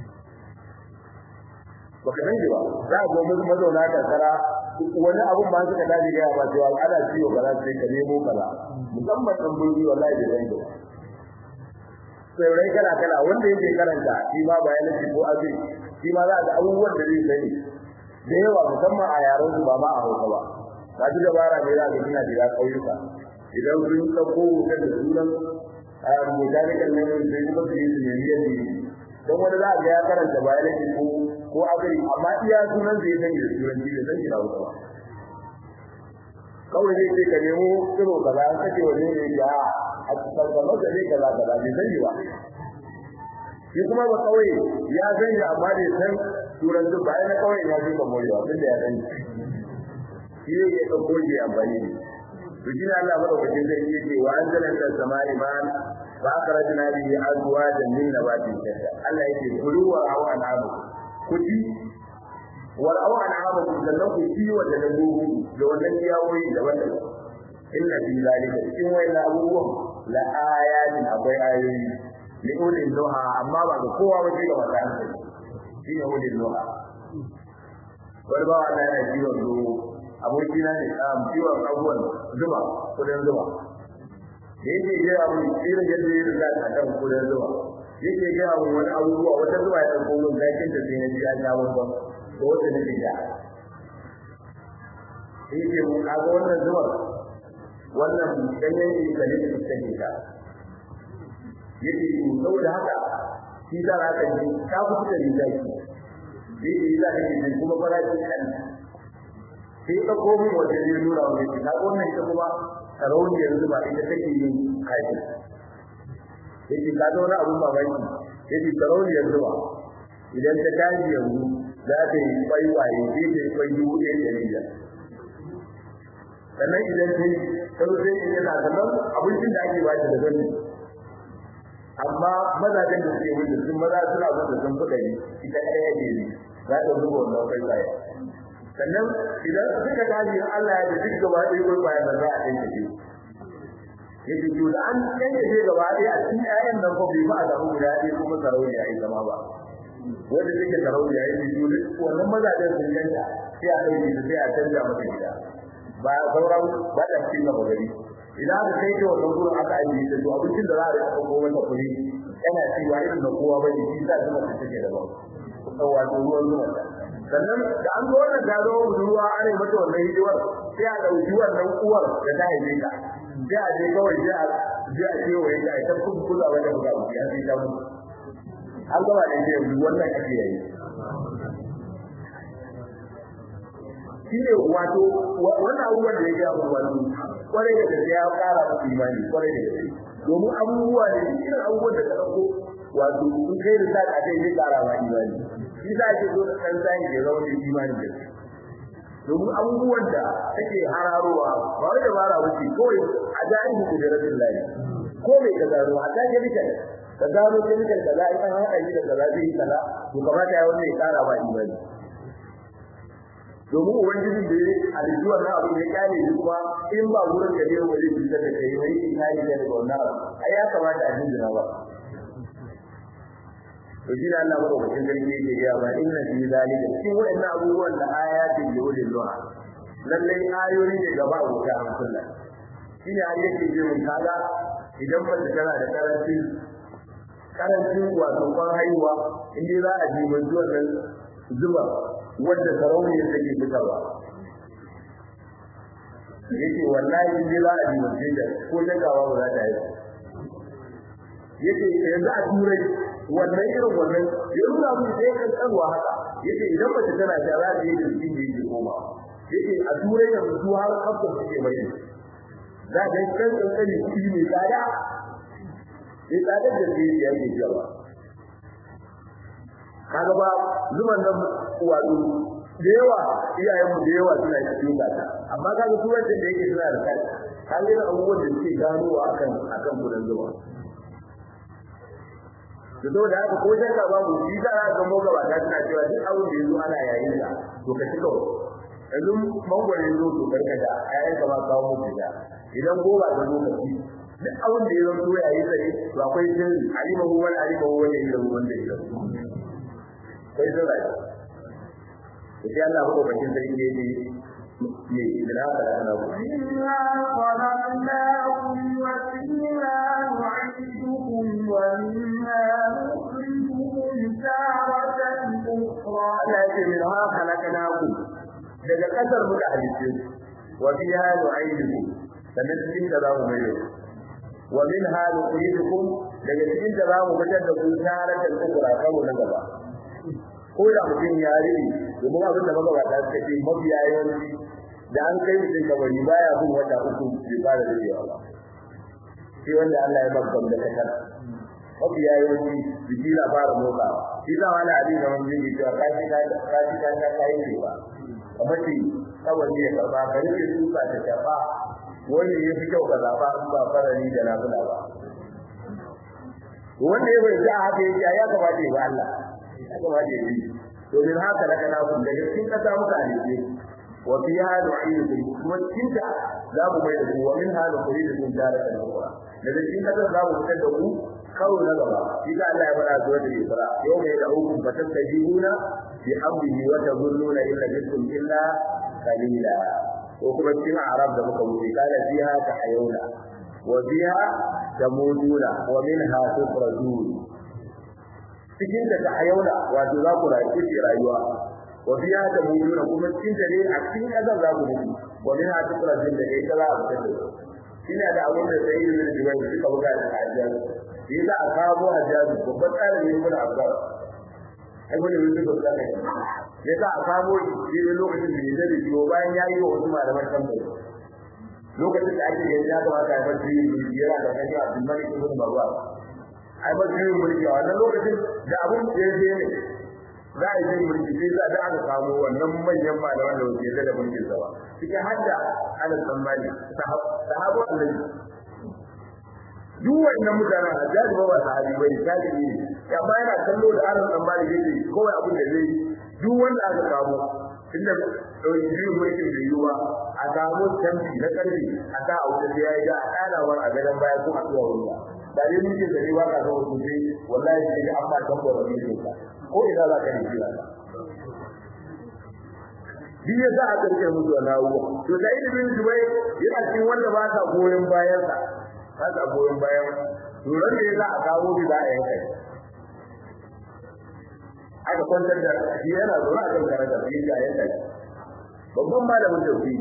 ba ka san shi ba za a zo musu mazauna karkara wani abun ba suka dace ga ba cewa ana ciwo kaza sai ka nemo kaza musamman dan burgi wallahi da zai ba sai kala kala wanda yake karanta shi ma biology ko agri shi ma za ga abubuwan da zai sani da yawa musamman a yaran su ba ma a Hausa ba ba ji dabara ne za ka kina shiga kauyuka idan sun dauko wutar da sunan a mutanikan nan sai kuma su yi su ne yadda don wani za ga ya karanta biology ko ko agri amma iya sunan zai san da turanci da san da Hausa ba kawai zai ce ka nemo kiro kaza an kace wani ne ya a cikin kamar da zai kaza kaza bai sani ba shi kuma ba kawai ya san ya amma bai san turanci ba yana kawai ya fi kamorewa tun da ya sani shi ne ya ɗauko shi amfani ne to shi ne Allah madaukakin zai yi ce wa anzalan da samai man fa akhrajna bihi azwajan min nabatin shatta Allah yake kulu wa awa namu kuji wal awa namu sannan ku ci wa da dabbobi da wannan ciyawoyi daban-daban inna fi zalika cikin wayannan abubuwan la ayatin akwai ayoyi li ulil duha amma ba ga kowa ba sai ga wata hankali shi ne ulil duha wani ba wanda yana ciwon zuwa aboki na ne a ciwon abubuwan zuba kudin zuba da yake gaya mun irin yadda ya riga a kan kudin zuba yake gaya mun wani abubuwa wata zuba ya ɗauko mun zakin da sai na ji an sha babban da wata nake da yake mun kaga wannan zubar wannan ganyen ikalin da take ta yake yi saboda haka shi da haka ji ta fi da ni zaki yake yi za ka ji kuma farashi kan sai ka komo wajen ne nuna wa yake ka wannan ita kuma sarauni yanzu ba ita take yin kaji yake ka ga wani abun mamaki yake sarauni yanzu ba idan ta tashi yanzu za ta yi kwai waye sai ta yi kwai dubu ɗaya da biyar sannan idan ta yi sau sai in yana sannan abincin da ake bashi da gani amma mazajen da suke wuce sun maza suna wuce sun fi ɗari ita ɗaya ne za ta zuba wannan kai tsaye sannan idan suka tashi Allah ya ji duk gaba ɗaya ko bayan da za a yanke shi yake to da an yanke shi gaba ɗaya a cikin ƴaƴan nan ko bai ba a samu guda ɗaya kuma sarauniya ya zama ba wanda take sarauniya ya ji duk wannan mazajen sun ganta sai a ɗauke su sai a canza masa gida ba sauran ba ta cikin gaba gari idan aka kai ta wannan gurin aka ajiye ta to abincin da za a rika ko mata kuɗi yana cewa irin da kowa bane shi sa zuma ta take da ba wato ruwan zuma sannan da an zo wannan ta zo ruwa ana mata wannan hidimar sai a ɗauki wannan uwar da ta haife ka sai a je kawai sai a je a ce wa yadda ita kun kula wanda buga buga ya sai ta mutu an gaba da ke yanzu wannan ake yayi shine wato wannan abubuwan da yake abu wani kwarai da gaske ya kara musu imani kwarai da gaske domin abubuwa ne irin abubuwan da ka dauko wato in kai da sa ka kai zai kara ma imani shi za ke so kan sai ya zama da imani da shi domin abubuwan da take hararowa ba wai da bara wuce kawai a jahilin kudratin lahi ko mai ka gano a ta chemical ka gano chemical kaza in an haɗa shi da kaza zai yi kaza to kamata ya wanda ya kara ma imani domin ubangijin da ya halittu wannan abin da ya kare shi kuma in ba wurin da ya wani cutar da kai wani in kare shi daga wannan abu ai ya kamata a jinjina ba to shi da Allah madaukakin sarki yake gaya ba inna fi zalika cikin waɗannan abubuwan da ayatin da ulil duha lallai ayoyi ne gaba wuta a sunna shine har yake ce mun kaga idan mace tana da karancin karancin wato kwan haihuwa in dai za a ji mun wannan zuba wanda sarauniyar take fitarwa yake wallahi in dai za a ji mun da ko dagawa ba za ta yi yake yanzu a turai wannan irin wannan ya nuna mun sai kan tsarwa haka yace idan mace tana da za ta yi da cikin da yake koma yace a turai da su har kafin suke mai za ka yi kan kankani kuɗi mai tsada mai tsadar da zai yi yake jawa kaga ba zuman nan wato da yawa iyayen mu da yawa suna cikin gata amma kaga turancin da yake suna da kai kaga irin abubuwan da suke ganowa akan akan gudan zuwa da zo da haka ko shakka babu shi za a ga moga ba ta tana cewa duk abin da yazo ana yayin da to ka cika yanzu mangwaro yazo to karka da ayan ka ba kawo mu da idan goba ta zo ka ci duk abin da yazo to yayin da to akwai sirri alima hu wal alima hu wal ilmu wanda yake kai da rai sai Allah ko bakin sarki ne ne da haka da ana ku إنا خلقناكم وفيها نعيدكم ومنها نخرجكم تارة أخرى Allah ya ce min ha khalaqnakum daga kasar muka halice wa fiha nu'idukum sannan cikin da za mu mai da wa min ha nu'idukum daga cikin da za mu fitar da ku taratan ukura karo na gaba ko da mutum ya rini domin abin da magabata suka ce mafiya yawanci da an kai mutum kabari baya bin wata uku bai fara dadewa ba sai wanda Allah ya babban da kasar mafi yawanci jiki na fara motsa shi za wani abin da wani zai cewa kashi ta kashi ta ta kai ne ba kamar shi kawai ne ya karba ka rike tuka ta shafa wani ya fi kyau ka zaba in ba farari da nafila ba wanda ya bai a haka yake ya kamata ya ba Allah ya kamata ya yi to min haka da kana kun daga cikin kasa muka halice wa fiha nu'idukum kuma cikin ta za mu mai da ku wa min hada kuridukum daratan ukhra daga cikin kasa za mu fitar da ku karo na gaba shi da Allah ya fara zuwa da Isra yau mai da hukum fatastajibuna bi amrihi wa tazunnuna illa bikum illa qalila ko kuma cikin arab da muka wuce kana fiha ta hayuna wa biha tamuduna wa minha tukhrajun cikin da ta hayuna wato za ku rayu ci rayuwa wa biha tamuduna kuma cikin da ne a cikin azan za ku mutu wa minha tukhrajun da kai za a fitar da ina da abin da sai yi da jibai suka buga da ajiyar shi za a kawo hajjaji babban tsarin yin kuna abbas ai wani wani ba ta kai ya za a kawo shi ne lokacin da ya da jiwo bayan ya yi wa wasu malaman tambayi lokacin da ake yanzu ya kamata ya bar jirin mulki yana da kan yawa bin malik ibn marwan ai bar jirin mulki a wannan lokacin da abun da ya je ne za a yi jirin mulki sai za a aka samu wannan manyan malaman da wasu yadda da mulkin sa ba cikin hadda ana tsammani sahabu annabi duk wannan mutanen hajjaji ba ba sahabi bane tabi'i ne amma yana kallo da aron dan mali yake kawai abin da zai duk wanda aka samu tunda biyu mulkin da yiwuwa a samu tambi na karfi a sa a wuta ya yi da a ɗanawar a gadon baya ko a zuwa wuta da dai mulkin da yiwuwa ka zama sosai wallahi sai da an ba tambar da mulkin ka ko ina za ka nufi ba shi ya sa a ƙarshe musu wa nawuwa to da ilimin zubai yana cikin wanda ba sa goyon bayansa ba sa goyon bayan to ran da ya za a kawo bi za a yanka aka kwantar da shi yana zuwa a kan karanta shi ya yanka shi babban malamin tauhidi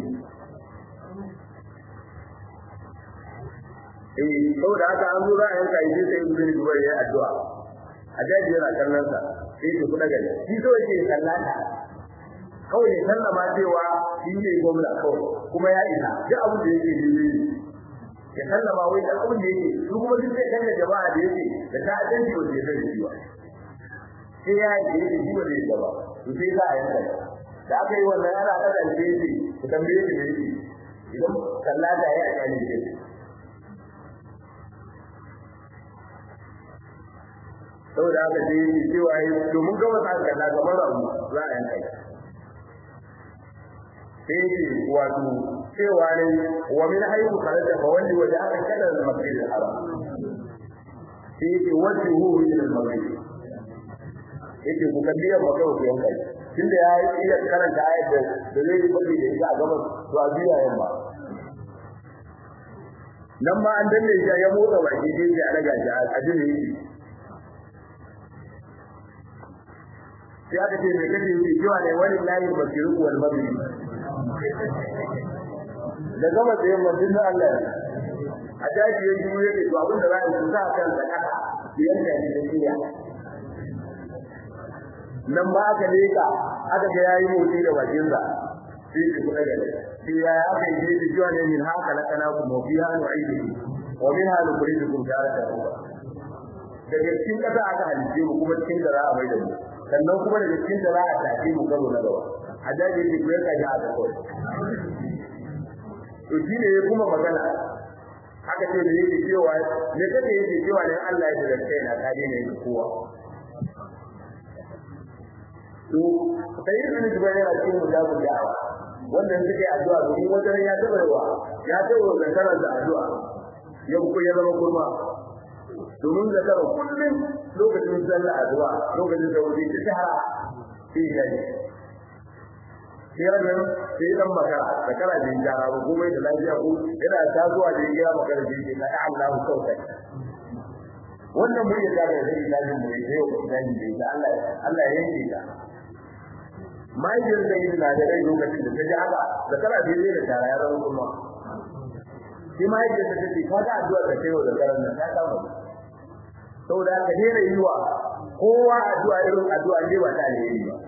eh saboda haka an zo za a yanka shi sai ibn Zubair ya addu'a a daji yana kallon sa sai ya kuɗa gari shi so yake sallata kawai ya sallama cewa shi ne gwamna kawai kuma ya isa duk abin da yake yi ya sallama wai da abin da yake su kuma duk sai kalla jama'a da yake da ta adanci wanda ya zai shi ba sai ya yi da shi wanda ya gaba to sai za a yanka da aka yi wannan ana kada da yake ku tambaye shi ne idan sallata ya yi ne yake saboda haka sai yake cewa yi domin gaba sa kalla kamar rabu za a yanka sai yake wato cewa ne wa min haythu kharaja fa walli wajhaka kana al-masjid al-haram sai yake wajhu min al-maghrib yake ku kalli ya maka ku yanka tunda ya iya karanta ayat da da zai yi bari da ita a gaban to a biya yamma nan ma an danne shi ya motsa baki dai ya daga shi a jini yake sai aka ce mai kace yake cewa ne wani layin basiru wal maghrib da gama da yamma din Allah a daji ya yi yake to abin da za a yi sa kan da kasa yanka ne da kiya nan ba aka leka aka ga yayi motsi da bakin sa sai ki kula da shi ya aka yi da jiwa ne min haka la kana ku mu fiha nu'idukum wa minha nukhrijukum taratan ukhra daga cikin kasa aka halice mu kuma cikin da za a mai da mu sannan kuma daga cikin da za a tafi mu gaba na gaba a daji yake ku yanka ya aka kawai to shi ne kuma magana aka ce da yake cewa ne kake yake cewa ne Allah ya da kai na kare ne kowa to sai ibn Jubair yana cikin mujabul da'awa wannan suke addu'a domin wajen ya taba yawa ya taba da karanta addu'a ya ku ya zama kurma domin da karo kullum lokacin sallah addu'a lokacin da wuri ta shahara sai ya yi sai ranar sai dan makara da kara da jara ba komai da lafiya ko yana tasowa da ya makara da yake na Allah saukai wannan mun yi da da ilahin mu sai yau da ni da Allah Allah ya yanke ta mahaifiyar da yi na da rai lokacin da ta ji haka da kara da yi da tara ya zama kuma shi mahaifiyar ta ce ka ga addu'a da kai da karan nan ta samu saboda ka daina yi wa kowa addu'a irin addu'a ne ba ta alheri ba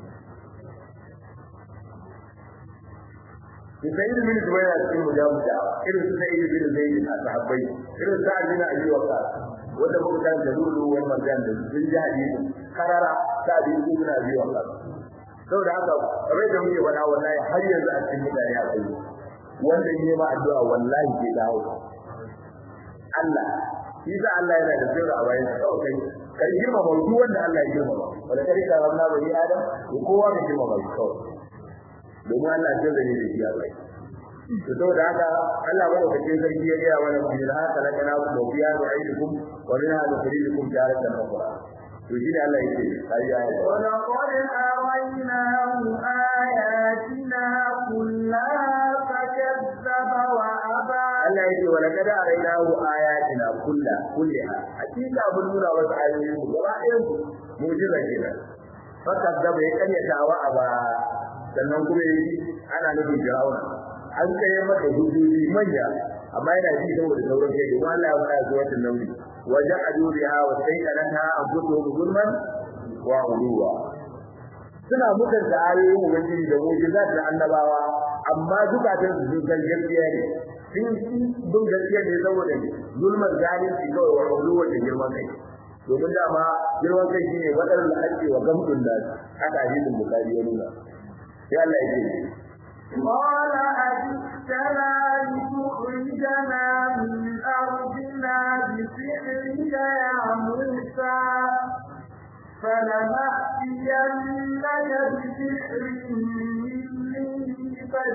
Sa'id bin Zubair a cikin mujabu da irin su Sa'id bin Zaid a sahabbai irin Sa'id bin Abi Waqqas wanda muka san da lulu wal marjan da sun ji hadisi karara Sa'id bin Abi Waqqas saboda haka rai da muke wada wallahi har yanzu a cikin mutane akwai wanda ne ma addu'a wallahi ke dawo Allah shi sa Allah yana da sirri a bayan sa kai kai girma ba duk wanda Allah ya girma ba wala kai ka wannan bani Adam ko kowa ne girma ba kawai domin Allah ya zane da shi a bai to saboda haka Allah ba da cikin sarki ya gaya mana bi da haka laka na ku biya da aidukum wa min hada khalilukum jaratan ukhra to shi ne Allah yake kai ya yi wa laqad araynahu ayatina kullaha fakazzaba wa aba Allah yake wa laqad araynahu ayatina kullaha kullaha hakika mun nuna wasu ayoyin mu gaba ɗayan su mu'jiza kenan fakazzaba ya karyata wa aba sannan kuma yi ana nufin Fir'auna an kai masa hujjoji manya amma yana ji saboda sauran kai domin Allah ya faɗa zuwa wannan nauyi waja'alu biha wa sayyidanha anfusuhum zulman wa uluwa suna mutunta ayoyin ubangiji da mu'jizat da annabawa amma zukatan su sun san gaskiya ne sun bin gaskiya ne saboda zulman zalunci kawai wa uluwa da girman kai domin dama girman kai shine wadar da ake wa gamdun da haka hadisin bukari ya nuna sai Allah ya ce قال أجئتنا لتخرجنا من أرضنا بسحرك يا موسى فلنأتينك بسحر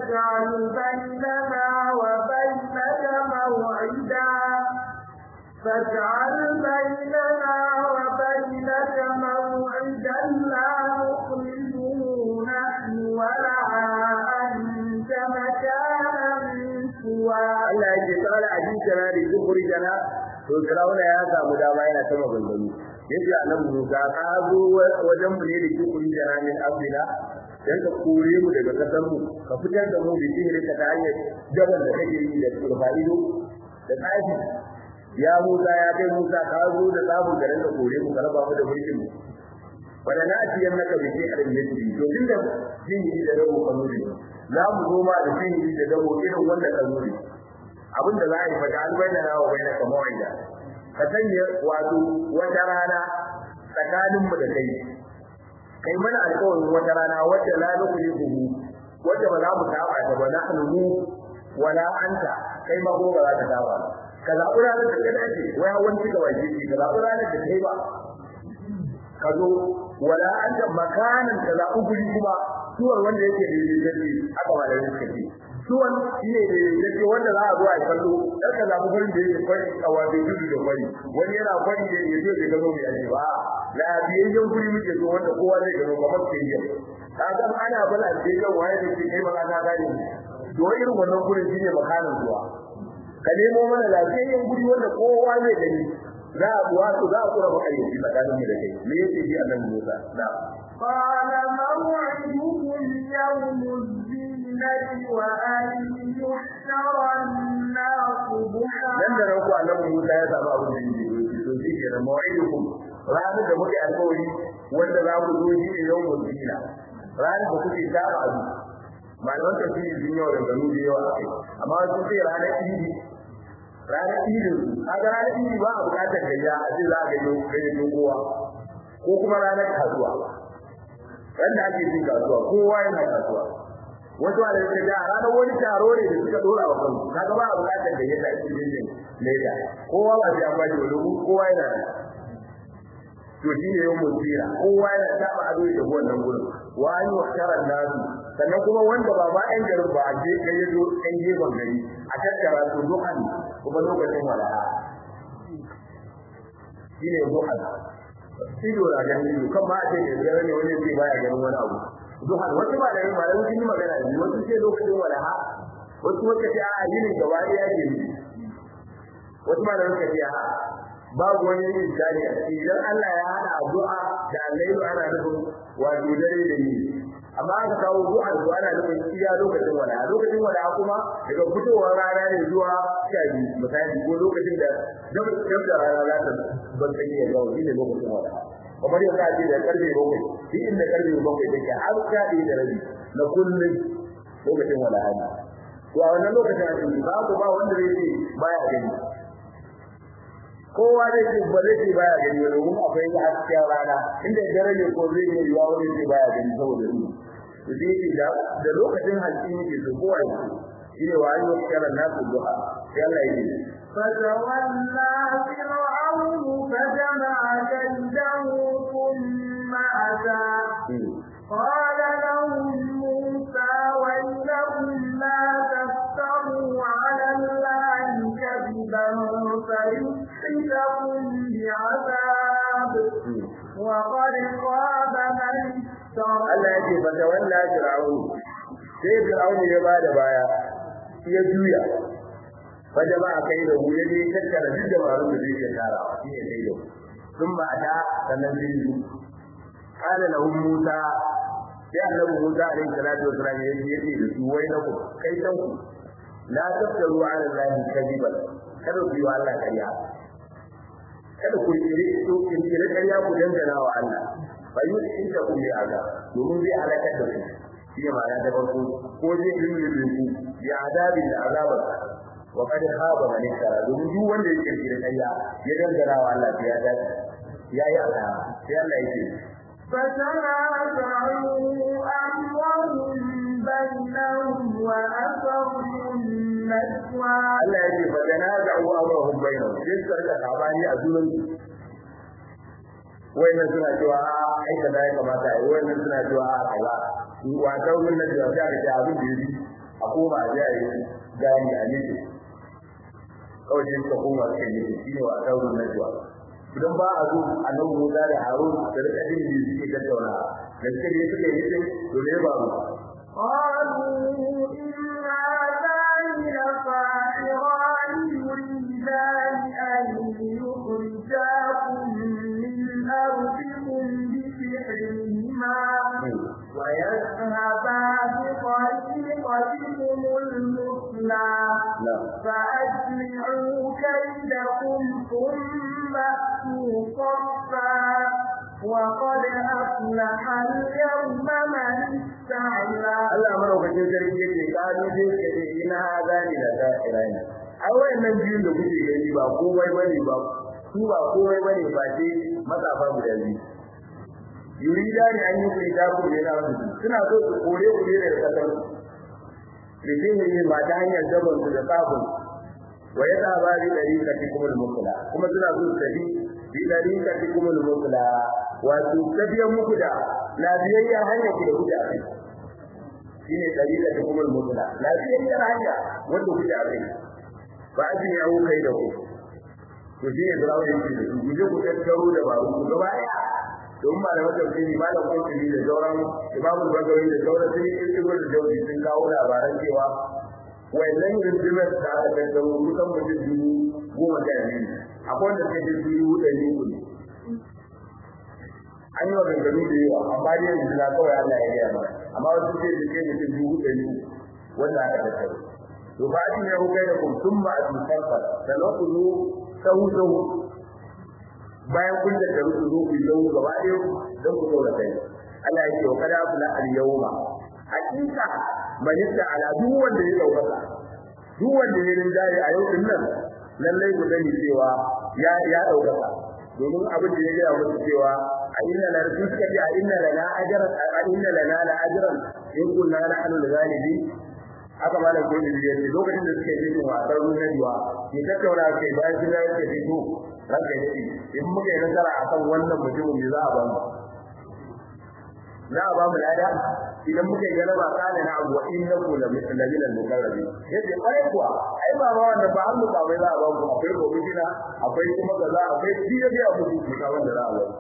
فاجعل بيننا وبينك موعدا فاجعل بيننا وبينك موعدا لا نخرجه نحن ولا أنت مكانا سوى Allah yake tsara a jinka na da zukuri jana to Firawuna ya samu dama yana ta maganganu yace annabi Musa ka zo wajen mu ne da zukuri jana min abdina dan ka kore mu daga kasar mu ka fitar da mu bi sihiri ka ta hanyar daban da kake yi da turfaido da tsafi ya Musa ya kai Musa ka zo da samun garin da kore mu ka raba mu da mulkin mu wanda na ci yan naka bi sai arin yake to tunda sihiri da dawo kanuri za mu zo ma da sihiri da dawo irin wanda kanuri abinda za a yi fata an bayyana nawa bayyana ka mawa'ida ka sanya wato wata rana tsakanin mu da kai kai mana alƙawarin wata rana wacce la nukhliquhu wacce ba za mu saba ta ba nahnu mu wala anta kai ma ko ba za ka saba ka zaɓi ranar da ka dace wai hawan ci gaba ke ka zaɓi ranar da kai ba ka zo wala anta makanan ka zaɓi guri kuma suwar wanda yake daidai aka ba da suka ce suwan shine daidai wanda za a zo a yi kallo dan ka zaɓi gurin da yake kwari a wajen gudu da kwari wani yana kwari da ya zo da gano mai aji ba lafiyayyen guri muke so wanda kowa zai gano kamar stadium ka ga ana bala stadium waye da ke kai magana gane to irin wannan gurin shine makanan zuwa ka nemo mana lafiyayyen guri wanda kowa zai gani za a wato za a kura maka yanki tsakanin mu da kai me yake ji annabi Musa na قال موعدكم يوم الزينة وأن يحشر الناس ضحى nan da ranku annabi Musa ya samu abin da yake to shi ke da mawaidukum ranar da muke alƙawari wanda za mu zo shi yau mu zina ranar da kuke saba abu malaman tafsiri sun yau da gano da yawa akai amma sun ce ranar idi ranar idin kaga ranar idi ba a bukatar gayya a ce za a gayyo gayyo kowa ko kuma ranar kasuwa wanda ake cin kasuwa kowa yana kasuwa wasu da yake da ranar wani taro ne da suka dora wa kansu kaga ba a bukatar da yadda ake yin leda kowa ba sai an ba shi wani kowa yana da to shi ne yawan mutira kowa yana taba ado da wannan gurin wa an yuhtara nasu sannan kuma wanda ba ma ɗan garin ba a je kai ya zo ɗan gefen gari a tattara su duhan kuma lokacin wala'a shi ne duhan ido na ganin ido kan ma a ce da gare ne wani zai baya ganin wani abu duhan wasu ba da yin ba da sun yi magana ne wasu ce lokacin walaha wasu wata ce a yinin gaba ɗaya ne wasu ma da suka ce a babu wani yin jari a ciki idan Allah ya hada addu'a da allailu ana nufin wato dare da yi amma aka kawo du'a da ana nufin iya lokacin wala lokacin wala kuma daga fitowar rana ne zuwa sha biyu misali ko lokacin da dab da rana za ta ban kai ya ga wani lokacin wala kamar yadda ake da karfe bakwai duk inda karfe bakwai take har sha ɗaya da rabi na kullum lokacin wala hana to a wannan lokacin a cikin babu ba wanda zai ce baya gani kowa zai ce ba zai ce baya gani ba domin akwai hasken rana inda dare ne ko zai yi yiwa wani ce baya gani saboda ni to sai ce da da lokacin halki yake so kowa ya ce shi ne wa ayyuka kiran nasu duha sai Allah ya ce فتولى فرعون فجمع كيده ثم أتى قال لهم موسى ويلكم لا تفتروا على الله كذبا فيسحتكم بعذاب وقد خاب من افترى Allah ya ce fa tawalla fir'aun sai fir'aun ya bada baya ya juya fa jama'a kai da mu yaje tattara duk da barun da zai iya tarawa shi ne kai da sun ba da sannan zai yi kana lahum Musa sai annabi Musa alaihi salatu wasallam ya ce yace da su wai na ku kai san ku la taftaru ala allahi kadiban kada ku yi wa Allah kariya kada ku yi to in kire kariya ku dangana wa Allah fa yusinta ku bi azab domin zai halaka da ku shi ne ma'ana ta farko ko zai yi ku bi azabin da azabar wa kad khaba man iftara domin duk wanda yake kire kariya ya dangana wa Allah ya dace yayi asara sai Allah yake فتنازعوا أمرهم بينهم وأسروا النجوى Allah ya ce fa tanaza'u amrahum bainahum sai suka rika sabani a junan su wayannan suna cewa a ai kaza ya kamata ai wayannan suna cewa a kaza wa ta wannan da ta rike abin da yi a koma a yi gani a nufi kawai sai suka koma suka yi shi ne wa saurin najwa idan ba a zo a nan Musa da Harun da rika jin da suke tattauna da suka je suka yi sai to ne ba mu قالوا إنا ذان لصاحران يريدان أن يخرجاكم من أرضكم بسحرهما ويذهبا بطريقتكم المثلى فأجمعوا كيدكم ثم أتوا صفا وقد أفلح اليوم من استعلى Allah madaukakin sarki yake kanu sai suka ce ina hazani da sa'irani ai wayannan biyun da kuke gani ba komai bane ba su ba komai bane ba ce matsafa guda biyu yurida ne an yi kurita ku ne na su suna so su kore ku ne daga kasar da sihiri ba ta hanyar daban su da sabon wa ya tsaba bi dariqati kumul mukla kuma suna so su tafi bi dariqati kumul mukla wato tafiyan muku da lafiyayyar hanyar ku da kuke a kai shine dariqati kumul mukla lafiyayyar hanya wanda kuke a kai ba a jin yawo kai da ku to shi ne zarawa yake da su guje ku tattaro da babu ku gaba ɗaya don ba da wata fili ba da kuma fili da sauran imamu bagawi da sauran sun yi kirkiro da jauri sun kawo labaran cewa wannan rundunar da aka tattaro kusan mutum dubu goma sha biyu akwai wanda suka ce dubu ɗari uku ne an yi wa ganganu da yawa amma dai yanzu na kawai Allah ya gaya mana amma wasu ce su ke mutum dubu ɗari wanda aka tattaro to ba a ne hukai da kun sun ma a tutar fa sannan ku zo sahu sahu bayan kun da taru ku zo ku yi sahu gaba ɗaya don ku saura kai Allah ya ce wa kada kula al yawma hakika manista ala duk wanda ya daukaka duk wanda ya rinjaye a yau din nan lallai ku sani cewa ya ya daukaka domin abin da ya gaya musu cewa a inna la rasul suka ce a inna lana ajran a inna lana la ajran in kunna nahnu al-ghalibi haka malam ko da ya ce lokacin da suke yin wasan ruwan diwa ke tattauna kai bayan sun yi ke fito ranka ya ce in muka yi nasara akan wannan mutumin me za a ba mu za a ba mu lada idan muka yi galaba kana na abu innaku la min al-muqarrabin yace kai kuwa ai ba ma wannan ba hannu ba bai za a ba mu akwai komishina akwai kuma kaza akwai biya biya mu ku ka wanda za a ba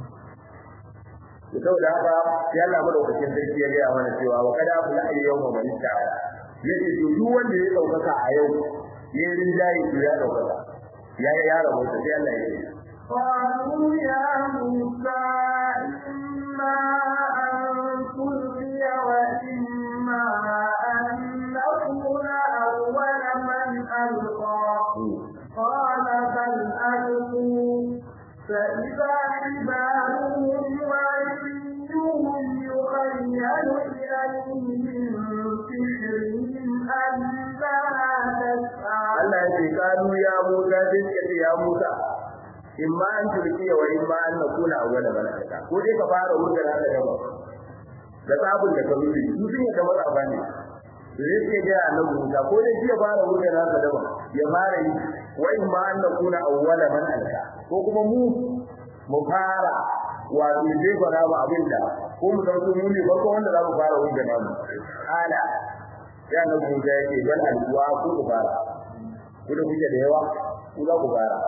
to saboda haka sai Allah madaukakin sarki ya ga mana cewa wa kada kula al yawma man ta'ala yace to duk wanda ya daukaka a yau ya rinjaye to ya daukaka ya ya rabu sai Allah ya yi قالوا يا موسى إما أن تلقي وإما أن نكون أول من ألقى قال بل ألقوا فإذا حبالهم وعصيهم يخيل إليه من سحرهم أنها تسعى Allah ya ce kanu ya Musa sai suka ce ya Musa in ma an turkiya wa in ma an nakuna awwala man alqa ko dai ka fara wurin da ka gaba da sabon da ka rubi su sun yi kamar abani sai suke ga annabi Musa ko dai ya fara wurin da ka gaba ya fara yi wa in ma an nakuna awwala man alqa ko kuma mu mu fara wato dai fara ba abinda ko mu dauko mu ne farko wanda za mu fara wurin da namu ala ya annabi Musa yake dan alwa ko ku fara ku da kuke da yawa ku za ku fara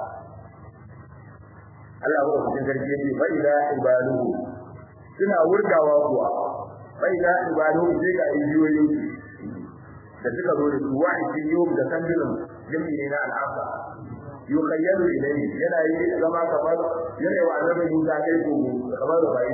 Allah ko cikin sarki yake fa ila ibaduhu suna wurgawa kuwa fa ila ibaduhu sai ga ijiyoyin da suka zo da su wa'i yau da kandilin jami'i ne na al'afa yukhayyalu ilayhi yana yi zama kamar yana wa annabi Musa kai ko kamar da bai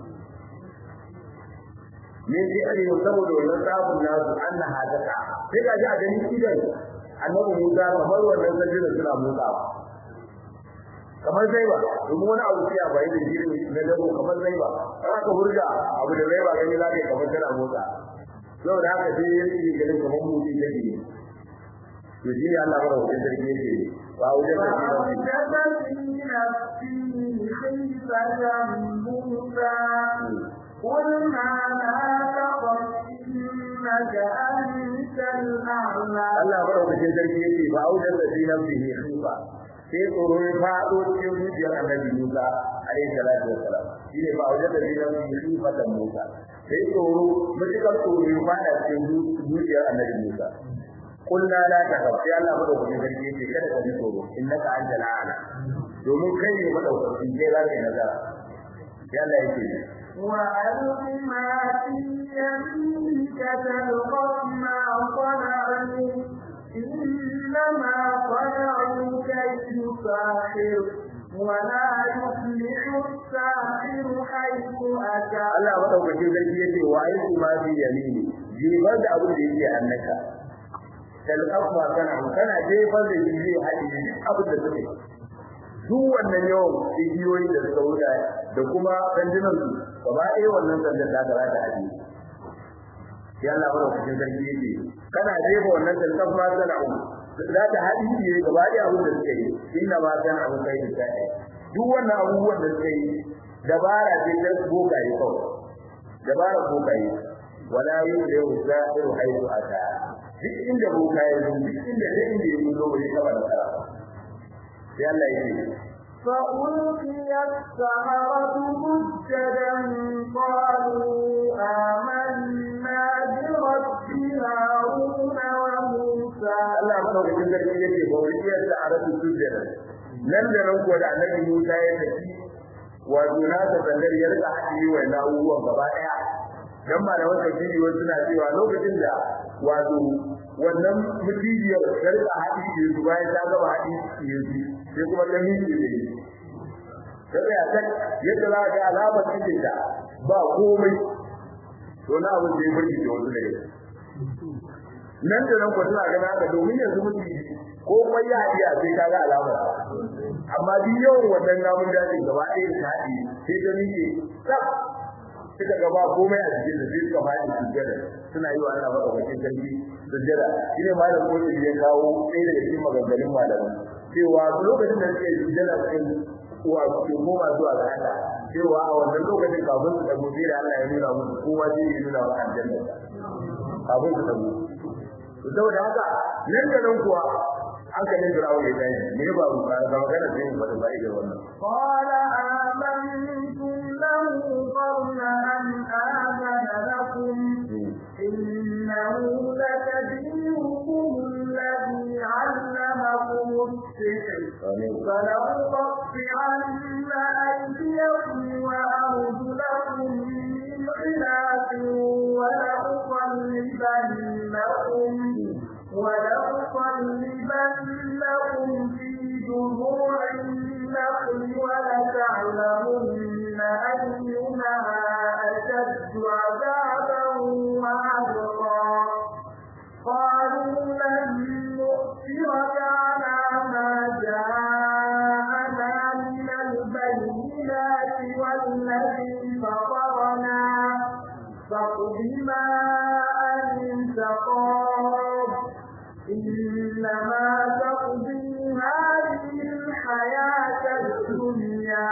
ne sai an yi saboda wannan sabon nasu Allah hadaka sai ga ji a ganin idan annabi Musa kamar wannan kandilin suna motsawa kamar zaiba domin wani abu sai a bai da jirin na dabo kamar zaiba kan aka hurga abu da zaiba gani za ka yi kamar tana motsa saboda haka sai ya yi ganin kamar mutum da ne to shi ne Allah mara wajen sarki yake ba wajen sarki ba قلنا لا تخف إنك أنت الأعلى Allah mara wajen sarki yake ba wajen sarki na fiye khifa sai tsoro ya faɗo cikin zuciyar annabi Musa alaihi salatu wassalam shi ne ba wajen da zai yi sifatan Musa sai tsoro mutukar tsoro ya fada cikin zuciyar annabi Musa kullu la takaf sai Allah madaukakin sarki yake kada ka ji tsoro innaka antal a'la domin kai ne madaukakin sai za ka yi nazara sai Allah yake وألق ما في يمينك تلقف ما صنعوا إنما صنعوا كيد ساحر ولا يفلح الساحر حيث أتى Allah madaukakin sarki yace wa aiki ma fi yamini jefar da abin da yake annaka talqafa kana kana jefar da shi zai haɗi abin da suke duk wannan yawan igiyoyi da suka wuce da kuma sandunan su gaba ɗaya wannan sandan da za ta haɗi sai Allah madaukakin sarki yace kana jefa wannan talqafa kana za ta haɗi ne gaba ɗaya abin da suke yi inna ma kana abu kai da sai duk wannan abubuwan da suke yi dabara ce ta bokaye kawai dabara bokaye wala yulihu zahiru haythu ata duk inda bokaye zo duk inda da inda yake zo bai taba da kara sai Allah yake فألقي السحرة سجدا قالوا آمنا برب هارون وموسى Allah madaukakin sarki yake ba wani iya sa'aratu sujjada nan da nan kuwa da annabi Musa ya tafi wato na ta sandar ya rika haɗi wa na abubuwan gaba ɗaya dan malaman tafsiri wasu suna cewa lokacin da wato wannan mutijiyar ta rika haɗi da su bayan ta gaba haɗi yanzu sai kuma ta miƙe da yi ta tsaya ta yadda za ka ga alamar cikin ta ba komai to na abin da ya burge da wasu daga nan da nan ko suna ganin haka domin yanzu mutum ko kuma ya haɗiya sai ka ga alamar amma duk yawan wannan namun dajin gaba ɗaya ta haɗi sai ta miƙe tsaf suka gaba komai a cikin da sai suka faɗi sujjada suna yi wa Allah madaukakin sarki sujjada shi ne malam kotu ya kawo ɗaya daga cikin maganganun malaman cewa lokacin da suke sujjada cikin uwa su koma zuwa ga Allah cewa a wannan lokacin kafin su dago sai da Allah ya nuna musu kowa zai yi nuna wa aljanna kafin su dago to saboda haka nan da nan kuwa hankalin Fir'aun ya tashi me ba mu fara ga magana sai mu fada bai da wannan قال آمنتم له قبل أن آذن لكم إنه لكبيركم الذي علمكم السحر فلأقطعن أيديكم وأرجلكم من خلاف ولأصلبنكم ولأصلبنكم في جذوع النخل ولتعلمن أينا أشد عذابا وأبقى قالوا لن نؤثرك على ما جاءنا من البينات والذي فطرنا فاقض ما أنت قاض إنما تقضي هذه الحياة الدنيا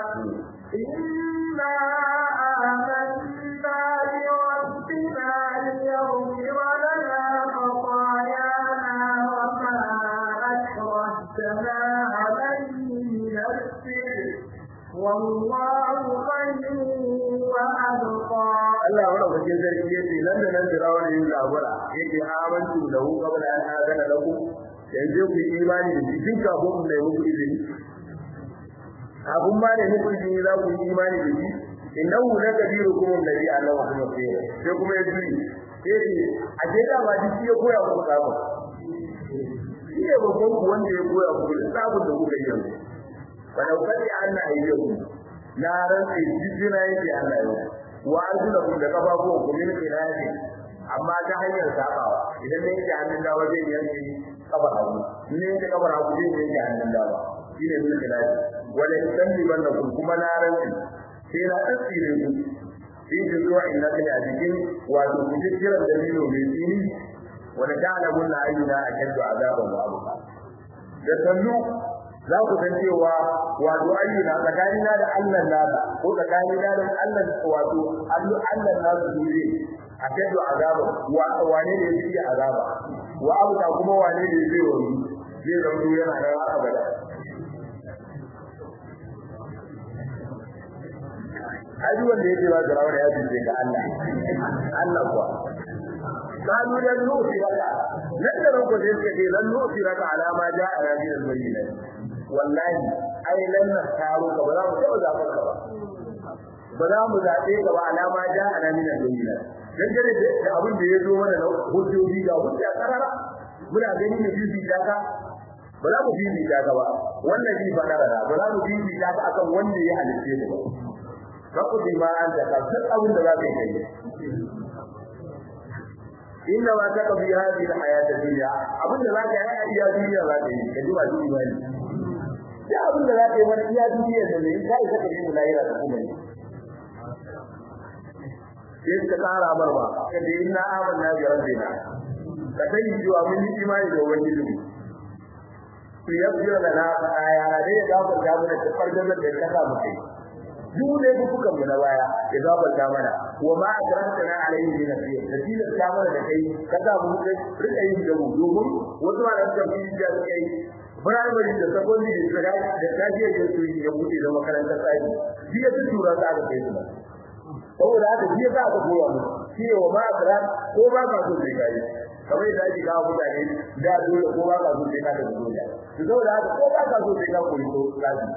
إنا آمنا بربنا ليغفر لنا خطايانا وما أكرهتنا عليه من السحر والله خير وأبقى Allah wa rabbil sarki yace nan da nan Fir'aun yin labura yake amantu da hu qabla an azana lakum yanzu ku yi imani da shi tun kafin mu nemi muku izini abun ba ne muku izini za ku yi imani da shi innahu la kabirukum alladhi allamakum as-sihr sai kuma ya ji yace a je da ba shi ya koya muku tsabu shi ne babban ku wanda ya koya muku tsabun da kuka yi yanzu walau kadi anna ayyakum na rantsi jijjina yake Allah yau wa arjulakum da kafafuwan ku min khilafi amma ta hanyar sabawa idan ne yake hannun dawa zai yanke kafa hagu ne yake kafa hagu zai yanke hannun dawa shine min khilafi wala yusallibannakum kuma na rantsi sai na tsire ku fi juzuwa inna kana a cikin wato kujjiran dalilo mai tsini wala ta'lamun la ayyuna ashaddu azaban wa abqa da sannu za ku san cewa wato ayyuna tsakanina da Allah nada ko tsakanina da Allah wato Allah Allah nada dure a kado azaba wa wane ne yake azaba wa abuka kuma wane ne zai wani zai zama yana da abada haji wanda yake ba Fir'auna ya fice ga Allah Allah kuwa قالوا لن نؤثرك لن نرك ذلك لن نؤثرك على ما جاءنا من البينات والله أي لن نختارك ولا متوزع فكرة ولا مزاقيك وعلى ما جاءنا من البينات dangane da abin da ya zo mana na hujjoji ga hujja karara muna gani ne bibi daga ba za mu bibi daga ba wannan bi ba karara ba za mu bibi daga akan wanda ya halice mu ba rabu bi ma an da ka abin da za ka yi inna ma taqbi hadhihi alhayat ad-dunya abin da zaka yi a iya duniya zaka yi ka duba shi imani ya abin da zaka yi wani iya duniya da ne kai ka kaje mu lahira da kuma ne sai ka kara barba kada inna amanna bi rabbina ka sai jiwa mun yi imani da ubangiji mu ku yabbira lana aya dai ga ku da mu da farjan da ka sa mu kai duk ne kuka mu na baya ya zabanta mana wa ma akrantana alayhi min nasiya da ta mana da kai kaza mu kai rika yin da mu domin wasu ma da kan yi da kai primary da secondary da da kaje da su ya bude da makarantar tsari shi ya tura ta ga kai su saboda haka shi za ka koya mu shi wa ma akran ko ba ka so sai kai kamar da ake kawo mutane da dole ko ba ka so sai ka da dole saboda haka ko ba ka so sai ka koyi to lafiya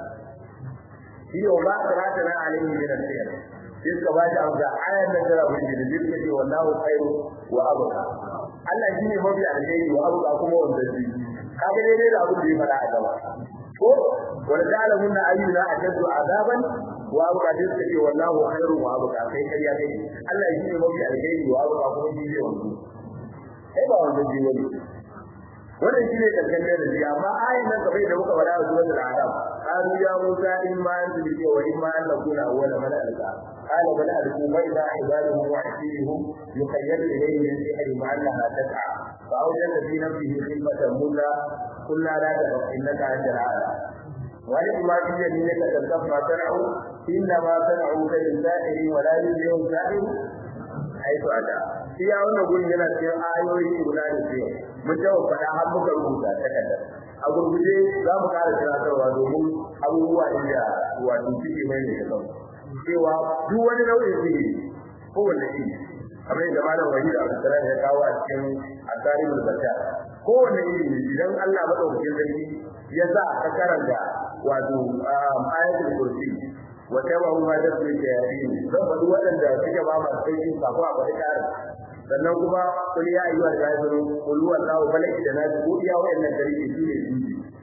shi wa ma karatana alaihi min al-khair sai ka ba da amsa ayar da tara bin da zai ce wallahu khairu wa abqa Allah shine mafi alheri wa abqa kuma wanda shi kaga dai dai da abin da ya fara a gaba ko wal zalimun ayyuna ajadu azaban wa abqa sai ce wallahu khairu wa abqa kai kai ya kai Allah shine mafi alheri wa abqa kuma shi ne wanda sai ba wanda shi wani wannan shine karshen da shi amma ayin nan kabai da muka fara a suratul arab qalu ya musa in ma anta bi wa in ma an nakuna awwala man alqa qala bal alqu wa idha ibaduhum wa asirihum yukhayyal ilayhi min sihri ma annaha tas'a fa awjada fi nafsihi khifatan musa qulna la taqaf innaka antal a'la wa ma fi yaminika tadaf ma sana'u inna ma sana'u kal sa'iri wa la yuzlimu sa'ir haitu ada iya wannan gurin yana cikin ayoyi guda da ce mun tawo fada har muka rubuta takarda a gurguje za mu ƙara tunatarwa domin abubuwa inda wato suke mai da kan cewa duk wani nau'in sihiri ko wanda shi kamar yadda malam wahid abdulsalam ya kawo a cikin asarimul bashar ko wanda iri idan Allah madaukakin sarki ya sa ka karanta wato ayatul kursi وتبعوا ما تتلو الشياطين zan faɗi waɗanda suke ba masu sauƙin kafin a faɗi ƙarin sannan kuma kul ya ayyuhal kafirun kul huwallahu falaki da nasu ko iya waɗannan tarihi su ne su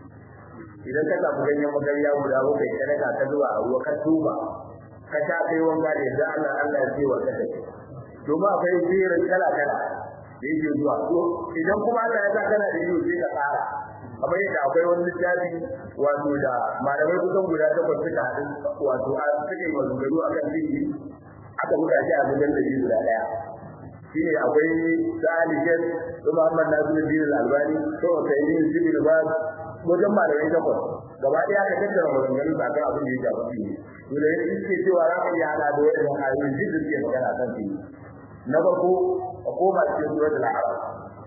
idan ka samu ganyen magarya guda bakwai ka daga ka zuwa a ruwa ka tuba ka sha kai wanka da yadda Allah Allah ya ce wa ka take domin akwai jerin kala kala da yake zuwa to idan kuma Allah ya sa kana da yiwu sai ka tsara kamar yadda akwai wani littafi wato da malamai kusan guda takwas suka haɗu wato a suka yi maganganu a kan sihiri aka buga shi a gudan da biyu guda ɗaya shi ne akwai sa'ali jen su muhammad nasiru din albani su usaini jibril ba wajen malamai takwas gaba ɗaya aka tattara maganganu a kan abin da ya shafi sihiri to da yadda suke cewa za ka iya haɗa da wajen ayoyin duk da suke magana kan sihiri na farko a koma cikin suratul a'raf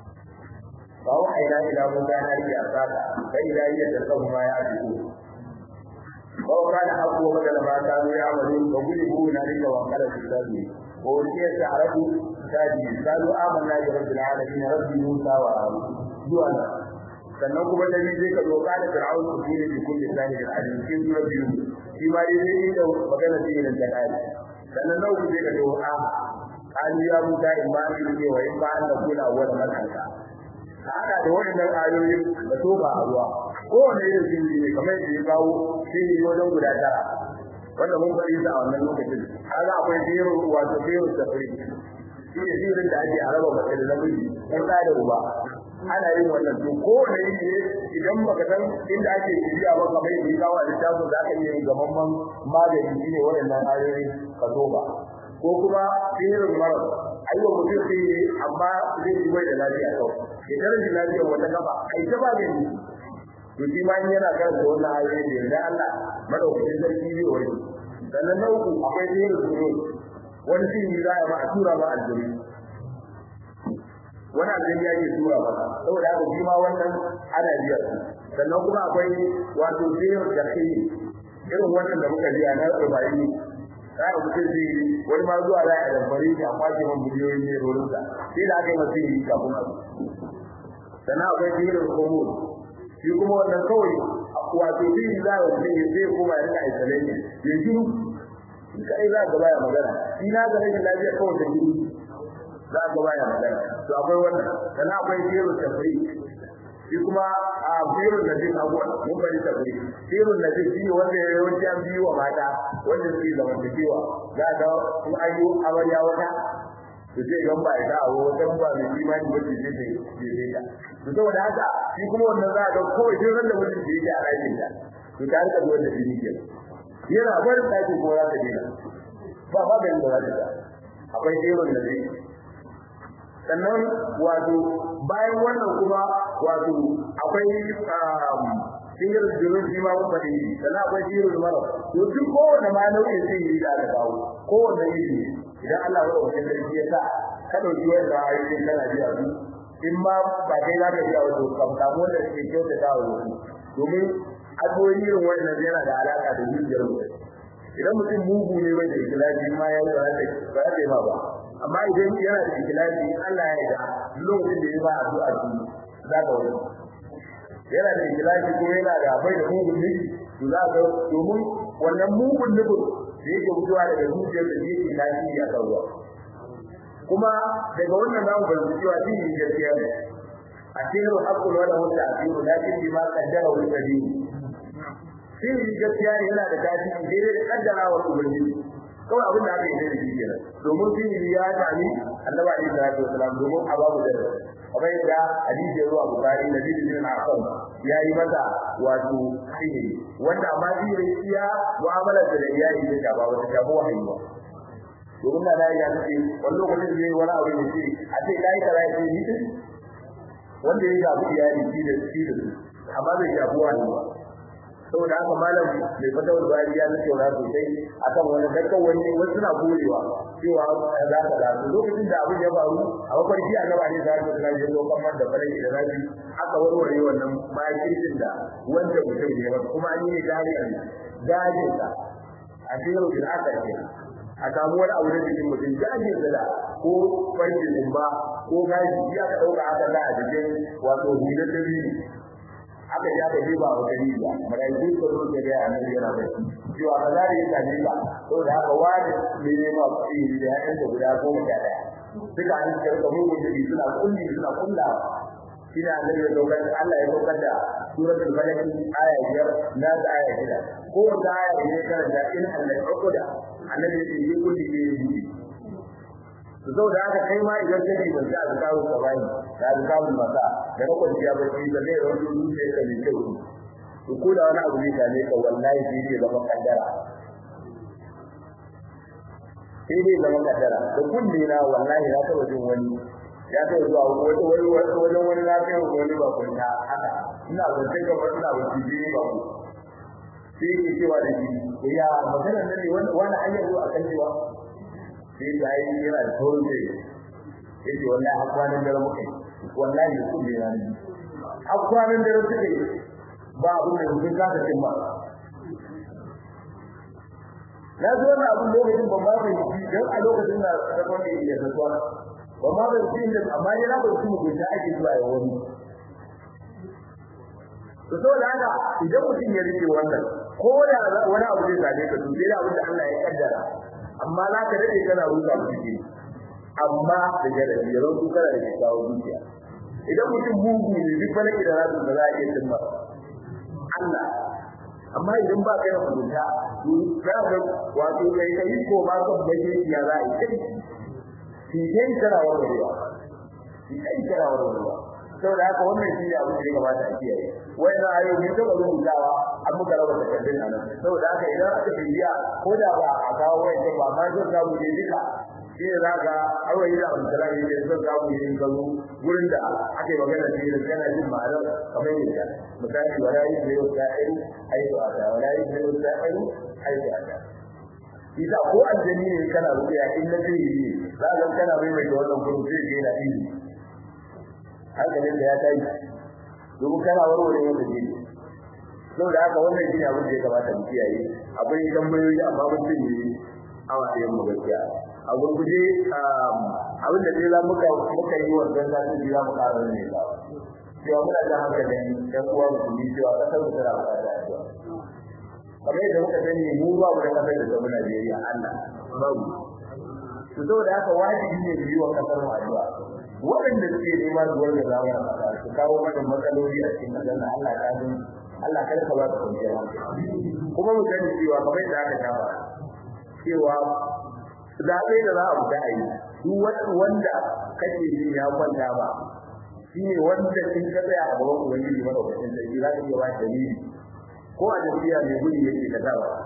فأوحينا إلى موسى أن ألقي عصاك فإذا هي تلقف ما يأفكون وكان حقه بدل ما كانوا يعملون وغلبوا هنالك وانقلبوا الساجدين وألقي السحرة ساجدين قالوا آمنا برب العالمين رب موسى وهارون جوانا sannan kuma da ni zai ka doka da fir'aun su ne bi kulli sahibin alim kin sura biyu shi ma dai zai da magana sai da kai sannan nau zai ka doka an ya muta in ba ni ne wa in ba an da kula wala malaka hada da waɗannan ayoyin da toba a ruwa kowane irin sirri ne kamar yadda ya kawo sirri wajen guda tara wanda mun faɗi su a wannan lokacin kaga akwai sirrin wato sirrin safari shi ne sirrin da ake a raba mace da namiji ko ɗa da uba ana yin wannan to kowane iri ne idan baka san inda ake shirya ba kamar yadda ya kawo a littafin za ka iya yin gamamman magani shi ne waɗannan ayoyin ka toba ko kuma sirrin marar aiwa mutum sai yi amma zai yi bai da lafiya kawai ya rashin lafiyar wata gaba ai ta ba gani to shi ma yana karanta wannan ayoyi da yarda Allah madaukakin sarki zai wani sannan na uku akwai sirrin suru wani sirri za a ma a tura ma aljuri wani aljuri ya ke tura ba saboda haka shi ma wannan ana biyar sannan kuma akwai wato sirrin jahi irin wannan da muka biya na rubayi za a mutum zai yi wani ma zuwa za a damfari shi a kwace man biliyoyin ne rorinsa sai da aka yi masu yi kafin abu sannan akwai jirin komo shi kuma wannan kawai wato shi za a mutum ya zai koma ya rika isolation ya shiru shi kai za ka baya magana shi na ga rashin lafiya kawai da shiru za ka baya magana to akwai wannan sannan akwai jirin tafri shi kuma a birun da zai abuwa mun bari tafri birun da zai shi wanda ya yawanci an biyu wa mata wanda suke zamantakewa za ka kuma an yi amarya wata to zai gan ba ita abu wajen ba mai imani ba ce zai zai ta to saboda haka shi kuma wannan za a ga kawai sai ran da mutum da yake a ɗakin ta to ta rika zuwa da jini ke yana barin ɗakin ko za ta dena ba ba ganin da za ta akwai jerin da zai sannan wato bayan wannan kuma wato akwai sihir jirin shi ma mun faɗi sannan akwai sihir mara to duk kowane ma nau'in sihiri da aka kawo kowane iri idan Allah ya rubuta sarki ya sa ka dauki wanda ayoyin kana biya su in ma ba kai za ka biya wato ka samu wanda suke kyauta ta wa wasu domin addu'o'i irin wannan yana da alaka da zuciyar mutum idan mutum mugu ne bai da ikhlasi ma ya yi ba za ta yi ma ba amma idan yana da ikhlasi Allah ya yarda lokacin da ya ba addu'a su za ka wani yana da ikhlasi ko yana da bai da mugun nufi to za ka domin wannan mugun nufin da yake fitowa daga zuciyar da yake tasiri a kan ruwa kuma daga wannan zamu fahimci cewa dini gaskiya ne a cikin haqqul wala mutta asiru lakin bima qaddara wa qadir dini gaskiya ne yana da tasiri daidai da kaddara wa ubangiji kawai abin da aka yi da shi kenan domin dini ya tani annabi alaihi salatu wasalam domin ababu da kamar yadda hadisi zuwa bukari da bin al-aqam ya yi mata wato sihiri wanda amma sihiri iya mu'amalar da iyali ta shaba wata shabo wahayi ba domin na ya ce wani lokacin zai wani abu ne ce a ce kai kaza ya ce ni din wanda ya shafi iyali shi da shi da amma bai shafi wahayi ba saboda haka malam mai fatawar bari ya nake wani sosai akan wani dakkan wani wasu na gorewa cewa za ka da lokacin da abin ya faru a mafarki a gaba ne za ka tsara yin lokacin man da falaki da rabi aka warware wannan makircin da wanda mutum ne ba kuma an yi ne gari a gajin sa a cikin rufin aka ce a samu wani abu da cikin mutum gajin sa da ko farki zumba ko gaji ya ka ɗauka aka za a cikin wato hular da biyu aka ji aka jiba wa gari ba malaiku ko zo da ga annabi yana da cewa ba za yi ta jiba to da haka wani ne ne ma kuɗi da yayin da guda goma sha daya duka an ce ka mu da suna kulli suna kulla ina annabi ya dokar Allah ya dokar da suratul falaq aya biyar na da aya shida ko da aya ne karanta in Allah ya koda annabi ya yi kulli ne ya yi to saboda haka kai ma idan kake ban da azkaru ka bani da azkaru masa da na kwanciya bacci da zai rawu zuciya ka mai kyau to ko da wani abu ne da ne ka wallahi sai dai zama kaddara sai dai zama kaddara da kulli na wallahi na taba jin wani ya kai zuwa wani wani wajen wani na kai wani ba kunta haka ina zance ga wani na wani jini ba ku sai ke cewa da shi ya magana nan ne wani hanyar zuwa kan cewa sai da yi yana da taurin sai yace wallahi har kwanan dare muke wallahi da kullu ya ni har kwanan dare suke ba abin da mun ka ta cimma na zo na abin lokacin ban ba mai shi dan a lokacin da ta kwani da tsuwa ban ma bai shi da amma yana ba shi mun da ake zuwa ya wani to saboda haka idan mutum ya rike wannan ko da wani abu zai same ka to sai da abin da Allah ya kaddara amma za ka dade kana ruka ciki amma da jarabi ya ruku kana da kyakkyawan zuciya idan mutum mugu ne duk falaki da rasu da za a iya cimma Allah amma idan ba kai da mutunta to za ka wato kai kai ko ma ka baje ya za a yi kai shi kai kana warwarewa shi kai kana warwarewa saboda haka wannan shi ne abin da ya kamata a kiyaye wannan ayoyi ta ba rubutawa an muka raba takardun nan saboda haka idan aka bibiya ko da ba a kawo wayan ba ma zan samu ne duka shi ne za ka awayi da abdulsalam ne zan samu ne in gazo gurin da ake magana da shi kana jin ma'anar kamar yadda misali wala yi da yau sa'iru aitu ada wala yi da yau sa'iru aitu ada Isa ko aljani ne kana rubuya in na zai yi za ka kana mai mai wannan gurin zai je na ilimi hankalin da ya tashi domin kana warware wanda ne saboda haka wannan shi abin da ya kamata mu kiyaye akwai tambayoyi amma mun ce ne awa ɗaya mu gaskiya a gurguje abin da dai za muka muka yi wa ganga su jira mu ƙara ne ba cewa muna da hankalin ɗan uwa musulmi cewa ƙasar mu tana buƙatar addu'a kamar yadda muka sani mu ba mu da ƙasar da zama Najeriya Allah babu to saboda haka wajibi ne mu yi wa ƙasar mu addu'a waɗanda suke nema zuwar da zama a ƙasa su kawo mana matsaloli a cikin ƙasar nan Allah ya san Allah kada ka ba su kwanciyar hankali kuma mu sani cewa kamar yadda aka shafa cewa zaɓe da za a fita a yi duk wanda kake ji ya kwanta ba shi ne wanda in ka tsaya a gaban ubangiji mana wakacin sarki za ka iya ba dalili ko a jam'iyya mai gudu yake ka sa ba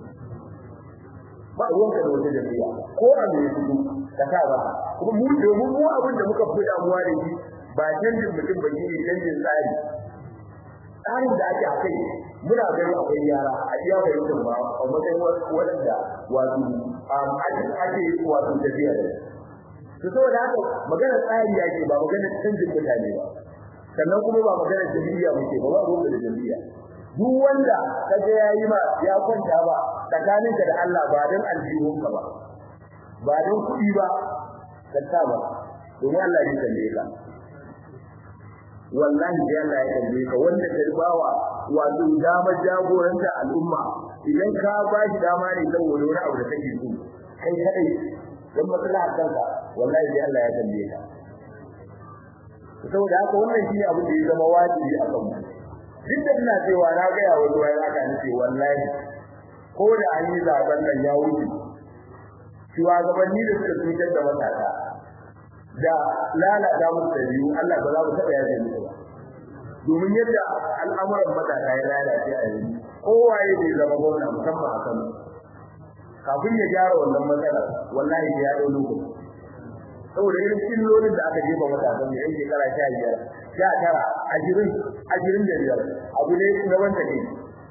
ba ruwanka da wata jam'iyya ko a mai gudu ka sa ba kuma mu domin mu abin da muka fi damuwa da shi ba canjin mutum ba shi ne canjin tsari tsarin da ake a kai muna ganin akwai yara a iya fahimtar ba a matsayin waɗanda wato ake wato tafiya da su saboda haka magana tsari yake ba magana canjin mutane ba sannan kuma ba magana jami'a muke ba ba ruwan da jami'a duk wanda kaga yayi ma ya kwanta ba tsakaninka da Allah ba dan aljihunka ba ba dan kuɗi ba ka ta ba domin Allah ya kalle ka wallahi da Allah ya kalle ka wanda ka bawa wato dama jagoranta al'umma idan ka ba shi dama ne saboda wani abu da kake so kai kadai dan matsala kanka wallahi da Allah ya kalle ka saboda haka wannan shine abin da ya zama wajibi a kanmu duk da ina cewa na ga yawo ruwa ya ka nace wallahi ko da an yi zaben nan ya wuce shugabanni da suka cutar da matasa da lalata musu da biyu Allah ba za mu taɓa yaje musu ba domin yadda al'amuran matasa ya lalace a yanzu kowaye bai zama gwamna musamman a Kano kafin ya gyara wannan matsalar wallahi ya ɗau lokaci saboda irin killolin da aka jefa matasan da yan shekara sha biyar sha tara ashirin ashirin da biyar abu ne na wanda ne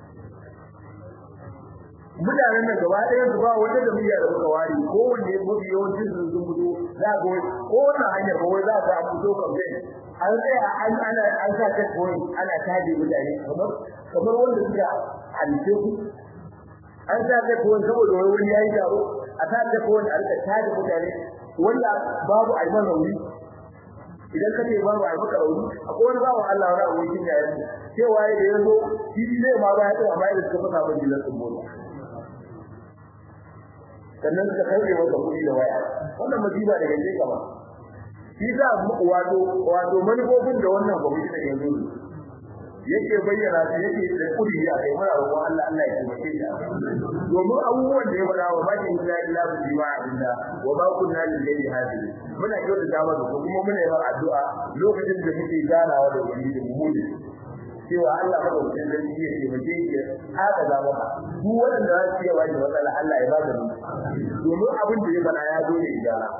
mutanen nan gaba ɗaya su ba wata jami'a da muka ware kowanne mafi yawancin sun sun fito za ga ko wannan hanyar ba wai za ka fito campaign an tsaya an ana an sa ta point ana taje mutane kamar kamar wanda suka halice ku an sa ta point saboda wai wani yayi taro a sa ta point a rika taje mutane wanda babu a yi mana rauni idan ka ce babu a yi maka rauni akwai wani babu Allah wani abokin yayin cewa ya ya zo shi zai ma ba ya tsaya amma da suka fasa ban jilar sun mota sannan suka karbe masa kuɗi da waya wannan masifa daga je kama shi sa wato wato manufofin da wannan gwamnati take yanzu yake bayyana su yake da kudi a kai muna roƙon Allah Allah ya taimake shi domin abubuwan da ya faɗa wa ba ki illa illa bi jima abinda wa ba kunna lil ghayri hadin muna kyauta da masa ko kuma muna yi addu'a lokacin da muke ganawa da wani da mu ne cewa Allah ba da zai iya taimake shi haka za mu duk wanda za su iya wani matsala Allah ya ba da mu domin abin da ya faɗa ya zo ne gyara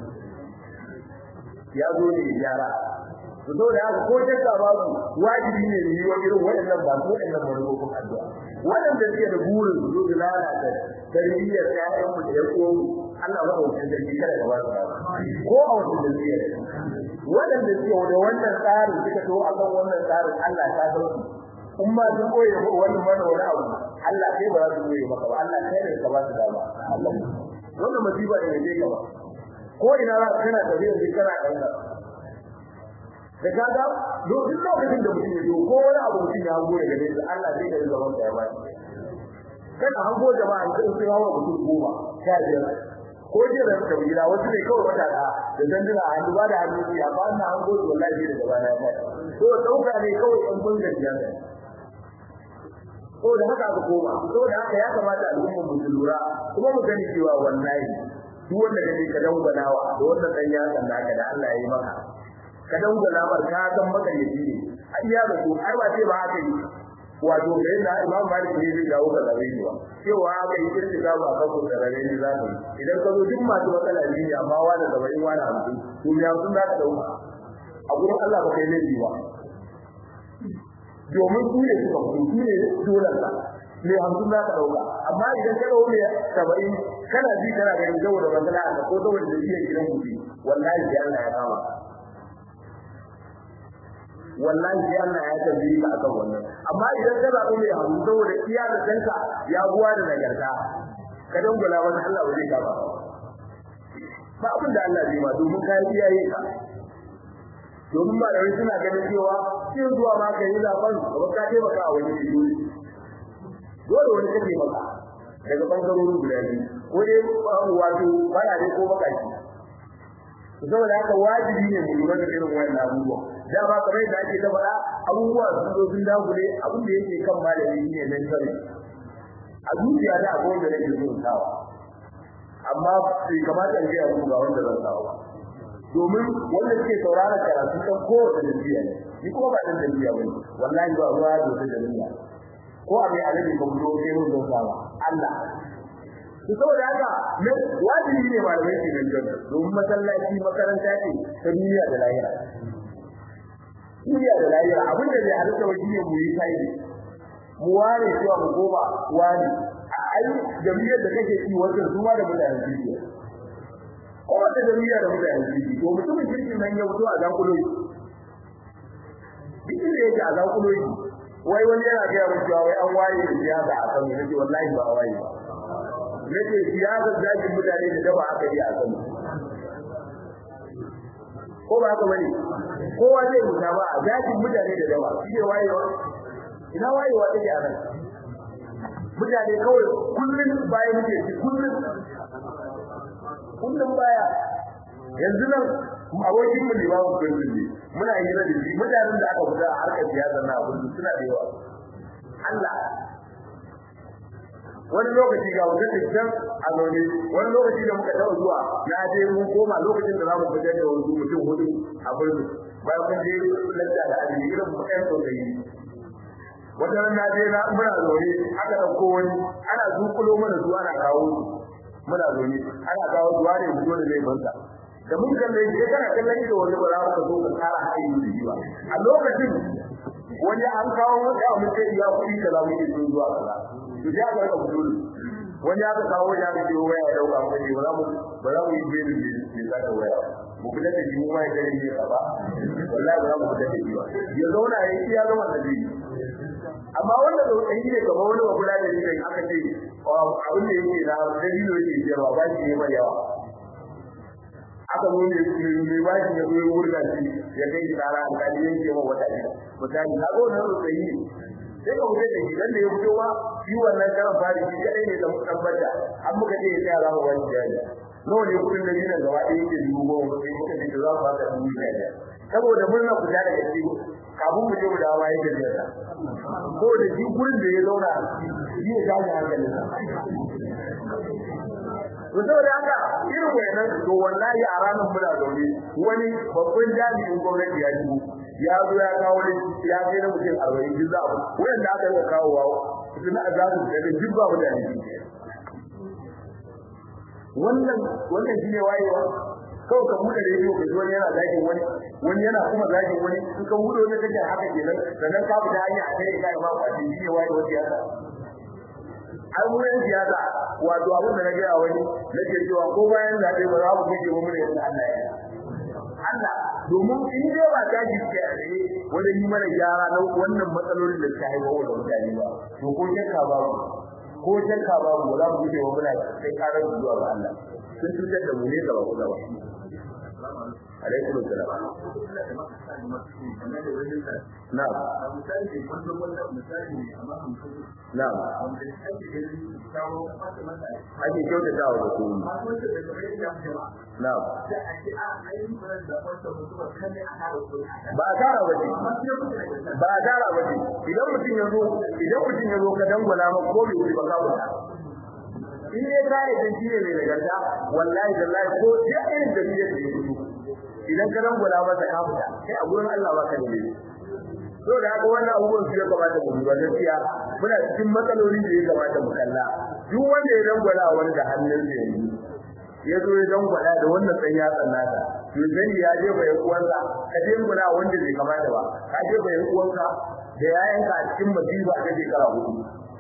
ya zo ne gyara to da haka ko shakka babu wajibi ne ne wa irin waɗannan ba ko waɗannan manufofin addu'a waɗanda suke da burin su zo da lalata tarbiyyar ƴaƴan mu da ƴan uwan Allah ba da sarki kada da wasu ko a wata tarbiyyar waɗanda suke da wannan tsarin suka to akan wannan tsarin Allah ta sauki in ma sun koyi wannan mana wani abu Allah kai ba za su koyi maka ba Allah kai ne ka ba su dama Allah wannan masifa ne ne ka ba ko ina za ka kana tafiya kana ɗan da kaga duk lokacin da mutum ya zo ko wani abu mutum ya hango daga nesa Allah zai gari zaman da ya bani kana hango jama'a in sun hawa mutum goma sha biyar ko je da ka gida wasu ne kawai wata da da danduna a hannu ba da hannu ya ba na hango to wallahi da gaba na ya to dauka ne kawai in kun gajiya ne ko da haka aka koma ko da haka ya kamata al'ummar mu lura kuma mu gani cewa wallahi duk wanda kake ka danganawa da wannan dan yasan da aka da Allah ya yi maka ka dangana mar ka san maka ne shi a iya da ko har ba ce ba haka yi wato da yadda Imam Malik ne zai dawo ka zabe ni ba cewa aka yi kirki ga ba ka ko da rabe ni za ka yi idan ka zo duk masu matsala ne amma wani da bai wani hamsin to ya sun za ka dauka a gurin Allah ba kai laifi ba domin su ne suka fito su ne dolan ka ne hamsin za ka dauka amma idan ka dauka ne saba'in kana ji kana ganin saboda matsala ka ko saboda da iya gidan mutum wallahi sai Allah ya kama wallahi sai Allah ya tambaye ka akan wannan amma idan ka zaɓi mai hamu saboda iya da danka ya buwa da nagarta ka dangula masa Allah ba zai kama ba abin da Allah zai ma domin kayan iyaye ka domin malamai suna ganin cewa sai zuwa ma ka yi zaben gaba ka taimaka a wani biyu dole wani kake maka daga bangarorin guda biyu ko dai wato bana dai ko bakaki saboda haka wajibi ne mu lura da irin wannan abubuwa da ba kamar da ake ta faɗa abubuwa sun zo sun dagule abin da yake kan malami ne nan sani a zuciya da akwai wanda nake so sawa amma bai kamata in gaya muku ga wanda zan sawa ba domin wanda suke saurara karatu kan kowace jam'iyya ne ni kuma ba dan jam'iyya bane wallahi ba ruwa da wata jam'iyya ko a mai alabi ba mu zo sai mun zo sawa Allah to saboda haka ne wajibi ne malamai ke nan janna domin masallaci makaranta ce ta duniya da lahira duniya da lahira abin da zai halitta wa shine mu yi sai mu ware cewa mu goma wani ai jami'ar da kake ci wajen zuwa da mutanen duniya ko wata jami'a da mutanen duniya to mutumin kirkin nan ya fito a zakulo shi duk da yake a zakulo shi wai wani yana ga mun cewa wai an waye da siyasa a kan ne wallahi ba a waye ba nake siyasar zakin mutane da daba aka yi a kan ko ba haka bane kowa zai mutu ba a zakin mutane da daba shi ne wayewa ina wayewa take a nan mutane kawai kullun bayan muke ci kullun kullun baya yanzu nan abokin mu limamu kullun ne muna yi da shi mutanen da aka fita a harkar siyasa na kullun suna da yawa Allah wani lokaci ga wata tattan a zaune wani lokaci da muka taɓa zuwa na je mun koma lokacin da za mu fitar da wasu mutum hudu a birnin bayan kun je lanta da azumi irin mu ɗan sosai wata ran na je na muna zaune aka ɗauko wani ana zukulo mana su ana kawo su muna zaune ana kawo su wane fito da zai banta da mun kalle shi kana kallon ido wani ba za ka zo ka tsara haɗin da shi ba a lokacin wani an kawo wani a mutum ya kuɗi kaza muke so zuwa kaza to ya ga ka fito wani aka kawo ya ga cewa waya dauka mu ne ba za mu ba za mu yi jeri ne za ka waya mu kula da shi mu ma ya gani ne ba wallahi ba za mu kula da shi ba ya zauna ya yi ya zama da shi amma wanda da wani ne kamar wani ba kula da shi da aka ce abin da yake na dalilo yake jiyarwa ba shi ne mai yawa aka zo ne ne ba shi ya zo ya wurga shi ya kai tsara alƙali yanke ma wata ne misali na zo na rutsayi sai ka wuce da shi dan da ya fito ba shi wannan karan fari shi kadai ne dan tabbata an muka ce sai za mu wani jari nawa ne kudin da dinan gaba ɗaya yake dubu goma sai muka ce za mu baka dubu biyar saboda murna ku da daga ciki kafin mu je mu dawo yayin da zai ko da shi gurin da ya zauna shi ya gane hankalin sa to saboda haka irin wayannan to wallahi a ranar muna zaune wani babban jami'in gwamnati ya shigo ya zo ya kawo ne ya kai na mutum arba'in duk za a wanda aka yi kawo wa suna za su da duk ba mutane wannan wannan shi ne wayewa kawai ka buɗe rediyo ka ji wani yana zagin wani wani yana kuma zagin wani in ka buɗe wani kake haka kenan sannan ka fita hanya a kai kai ma kwaci shi ne wayewa siyasa an wurin siyasa wato abin da na gaya wani nake cewa ko bayan zaɓe ba za mu kike mu ne yadda Allah ya Allah domin in dai ba ta ji ke a tsaye wajen yi mana gyara na wannan matsalolin da suka haifar wa mutane ba to ko shakka babu ko shakka babu ba za mu guje wa muna kai karar zuwa ga Allah sun cutar da mu ne gaba ko gaba alaikum assalam na'am na'am ake kyautata wa mutum na'am ba a tara ba ba a tara ba idan mutum ya zo idan mutum ya zo ka dangwala ma ko bai wuce ba ka wuce in dai ka yi dan shine mai nagarta wallahi wallahi ko ya irin da biyar da ya fito idan ka dangwala masa ka fita kai a gurin Allah ba ka da ne so da haka wannan abubuwan su ya kamata mu duba gaskiya muna cikin matsalolin da ya kamata mu kalla duk wanda ya dangwala wani da hannun sa yanzu ya zo ya dangwala da wannan san ya tsannata to zani ya je bai uwansa ka dangwala wanda bai kamata ba ka je bai uwanka da yayanka a cikin masifa ta shekara hudu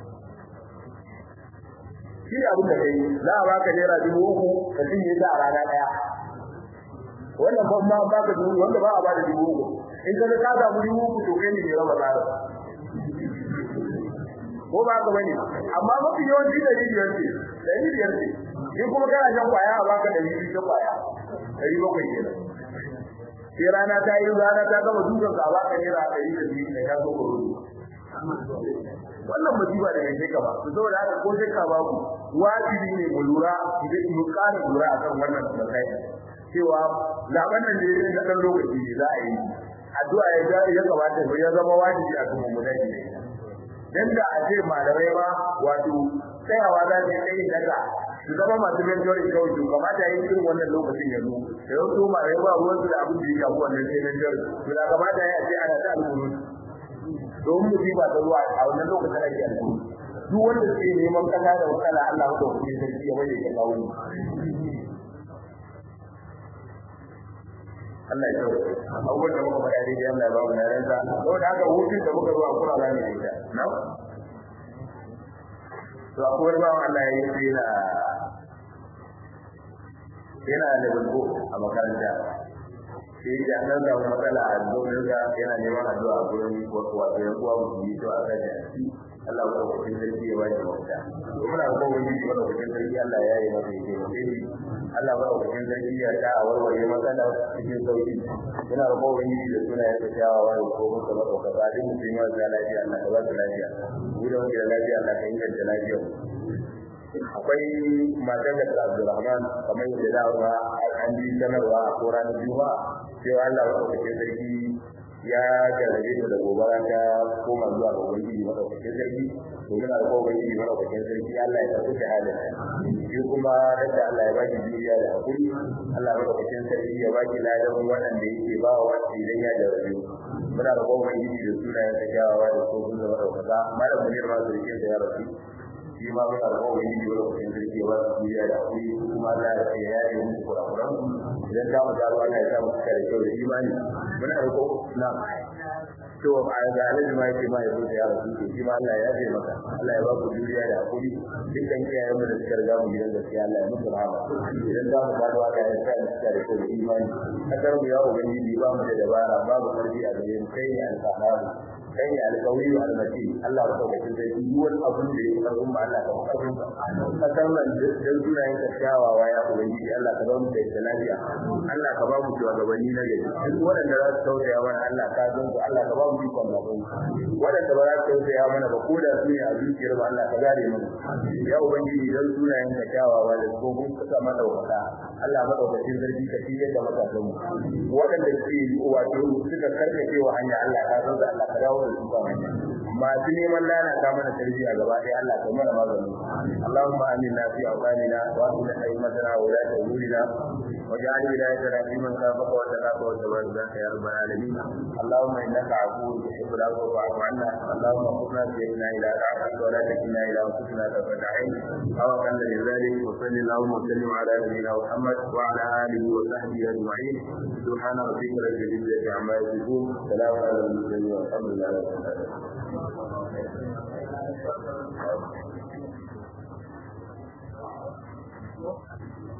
shi abin da kai za a baka naira dubu uku ka cinye ta a rana daya wannan ban ma baka dubu wanda ba a bada dubu uku in ka ka samu dubu uku to kai ne mai raba tsara ko ba ka bane amma mafi yawanci da rijiyar ce ɗari biyar ne in kuma kana shan kwaya a baka ɗari biyu ta kwaya ɗari bakwai kenan sai rana ta yi rana ta gama dukan ka baka naira ɗari da biyu da ka zo ka rubu wannan musiba da kai ka ba to saboda haka ko sai ka babu wajibi ne mu lura idan mu ƙara lura akan wannan matsayi cewa zaben nan da ya na ɗan lokaci ne za a yi addu'a ya ya kamata ya zama wajibi a kan mu dai dan da a ce malamai ma wato tsayawa za ta yi daga su zama masu mentoring kawai to kamata yi irin wannan lokacin ya zo da yau to malamai ba ruwan su da abin da ya shafi wannan sai mentoring to da kamata ya ce ana ta alƙuru domin musiba ta zuwa a wannan lokacin ake alƙuru duk wanda suke neman kasa da wakala Allah wanda kuke sarki ya bayyana ya kawo Allah ya tsawo abubuwan da muka faɗa daidai Allah ya ba mu naransa saboda haka hutun da muka zo a kura za mu yi ta na to akwai wani bawan Allah ya yi sai yana yana da bulbo a makaranta sai ya dan samu matsala a zonin ga yana neman addu'a a gurin wato wato yan uwa musulmi to a kan shi Allah ya kawo cikin sarki ya bashi mafita to muna ga wani shi wanda cikin sarki Allah ya yi masa yake sai Allah ba wa cikin sarki ya ta a warware matsala cikin sauki muna ga wani shi da suna ya tsayawa wa ko muka ba dauka ba din mutum ya ga lafiya Allah ka ba su lafiya mu da wani lafiya Allah ka inganta lafiya akwai matar da Abdulrahman kamar yadda da ba an ji sanarwa a koran juma'a cewa Allah ya kawo cikin sarki ya jarrabe ta da gobara ta koma zuwa ga ubangiji madaukakin sarki to muna da ubangiji madaukakin sarki Allah ya tafi da halin shi kuma da Allah ya baki juriya da hakuri Allah madaukakin sarki ya baki ladan waɗanda yake ba wa wanda idan ya jarrabe muna da ubangiji da sunayen ta kyawawa da kofin da madaukaka malam munir ma su rike da ya rasu shi ma muna da ubangiji madaukakin sarki ya ba su juriya da hakuri kuma Allah ya yaye musu kurakuran idan za mu dawo Allah ya sa mu cika da kyau da imani muna roƙo na to a ga alaji ma yake ma ya zo ya rasu to shi ma Allah ya yafe maka Allah ya ba ku juriya da hakuri dukkan iyayen mu da suka riga mu gidan gaskiya Allah ya musu rahama idan za mu dawo Allah ya sa mu cika da kyau da imani kadar mu ya ubangiji ba mu da dabara babu karfi a gare mu kai ne alfaharu kai ne alƙawari wa almati Allah ya sauke sai duk wani abun da yake karfin ba Allah ka karfin ka kasar nan dan sunayen ka kyawawa ya ubangiji Allah ka ba mu da lafiya Allah ka ba mu shugabanni na gari duk waɗanda za su tausaya mana Allah ka san su Allah ka ba mu ikon zaɓen waɗanda ba za su tausaya mana ba ko da su ne a zuciyar ba Allah ka gare mana ya ubangiji dan sunayen ka kyawawa da tsohon ka sa mana wata Allah madaukakin sarki ka fiye da matasan mu waɗanda ke wato suka karkace wa hanya Allah ka san su Allah ka dawo da su ba hanya masu neman lalata mana tarbiyya gaba ɗaya Allah ka mana magani Allahumma aminna fi awqanina wa aslih aymatana wa la umurina واجعل ولايتنا في من خافك وتقاك وتبارك يا رب العالمين اللهم انك عفو تحب العفو فاعف عنا اللهم خذنا بيدنا الى طاعتك ولا تكلنا الى انفسنا طرفة عين او اقل من ذلك وصل اللهم وسلم على نبينا محمد وعلى اله وصحبه اجمعين سبحان ربك رب العزه عما يصفون سلام على المرسلين والحمد لله رب العالمين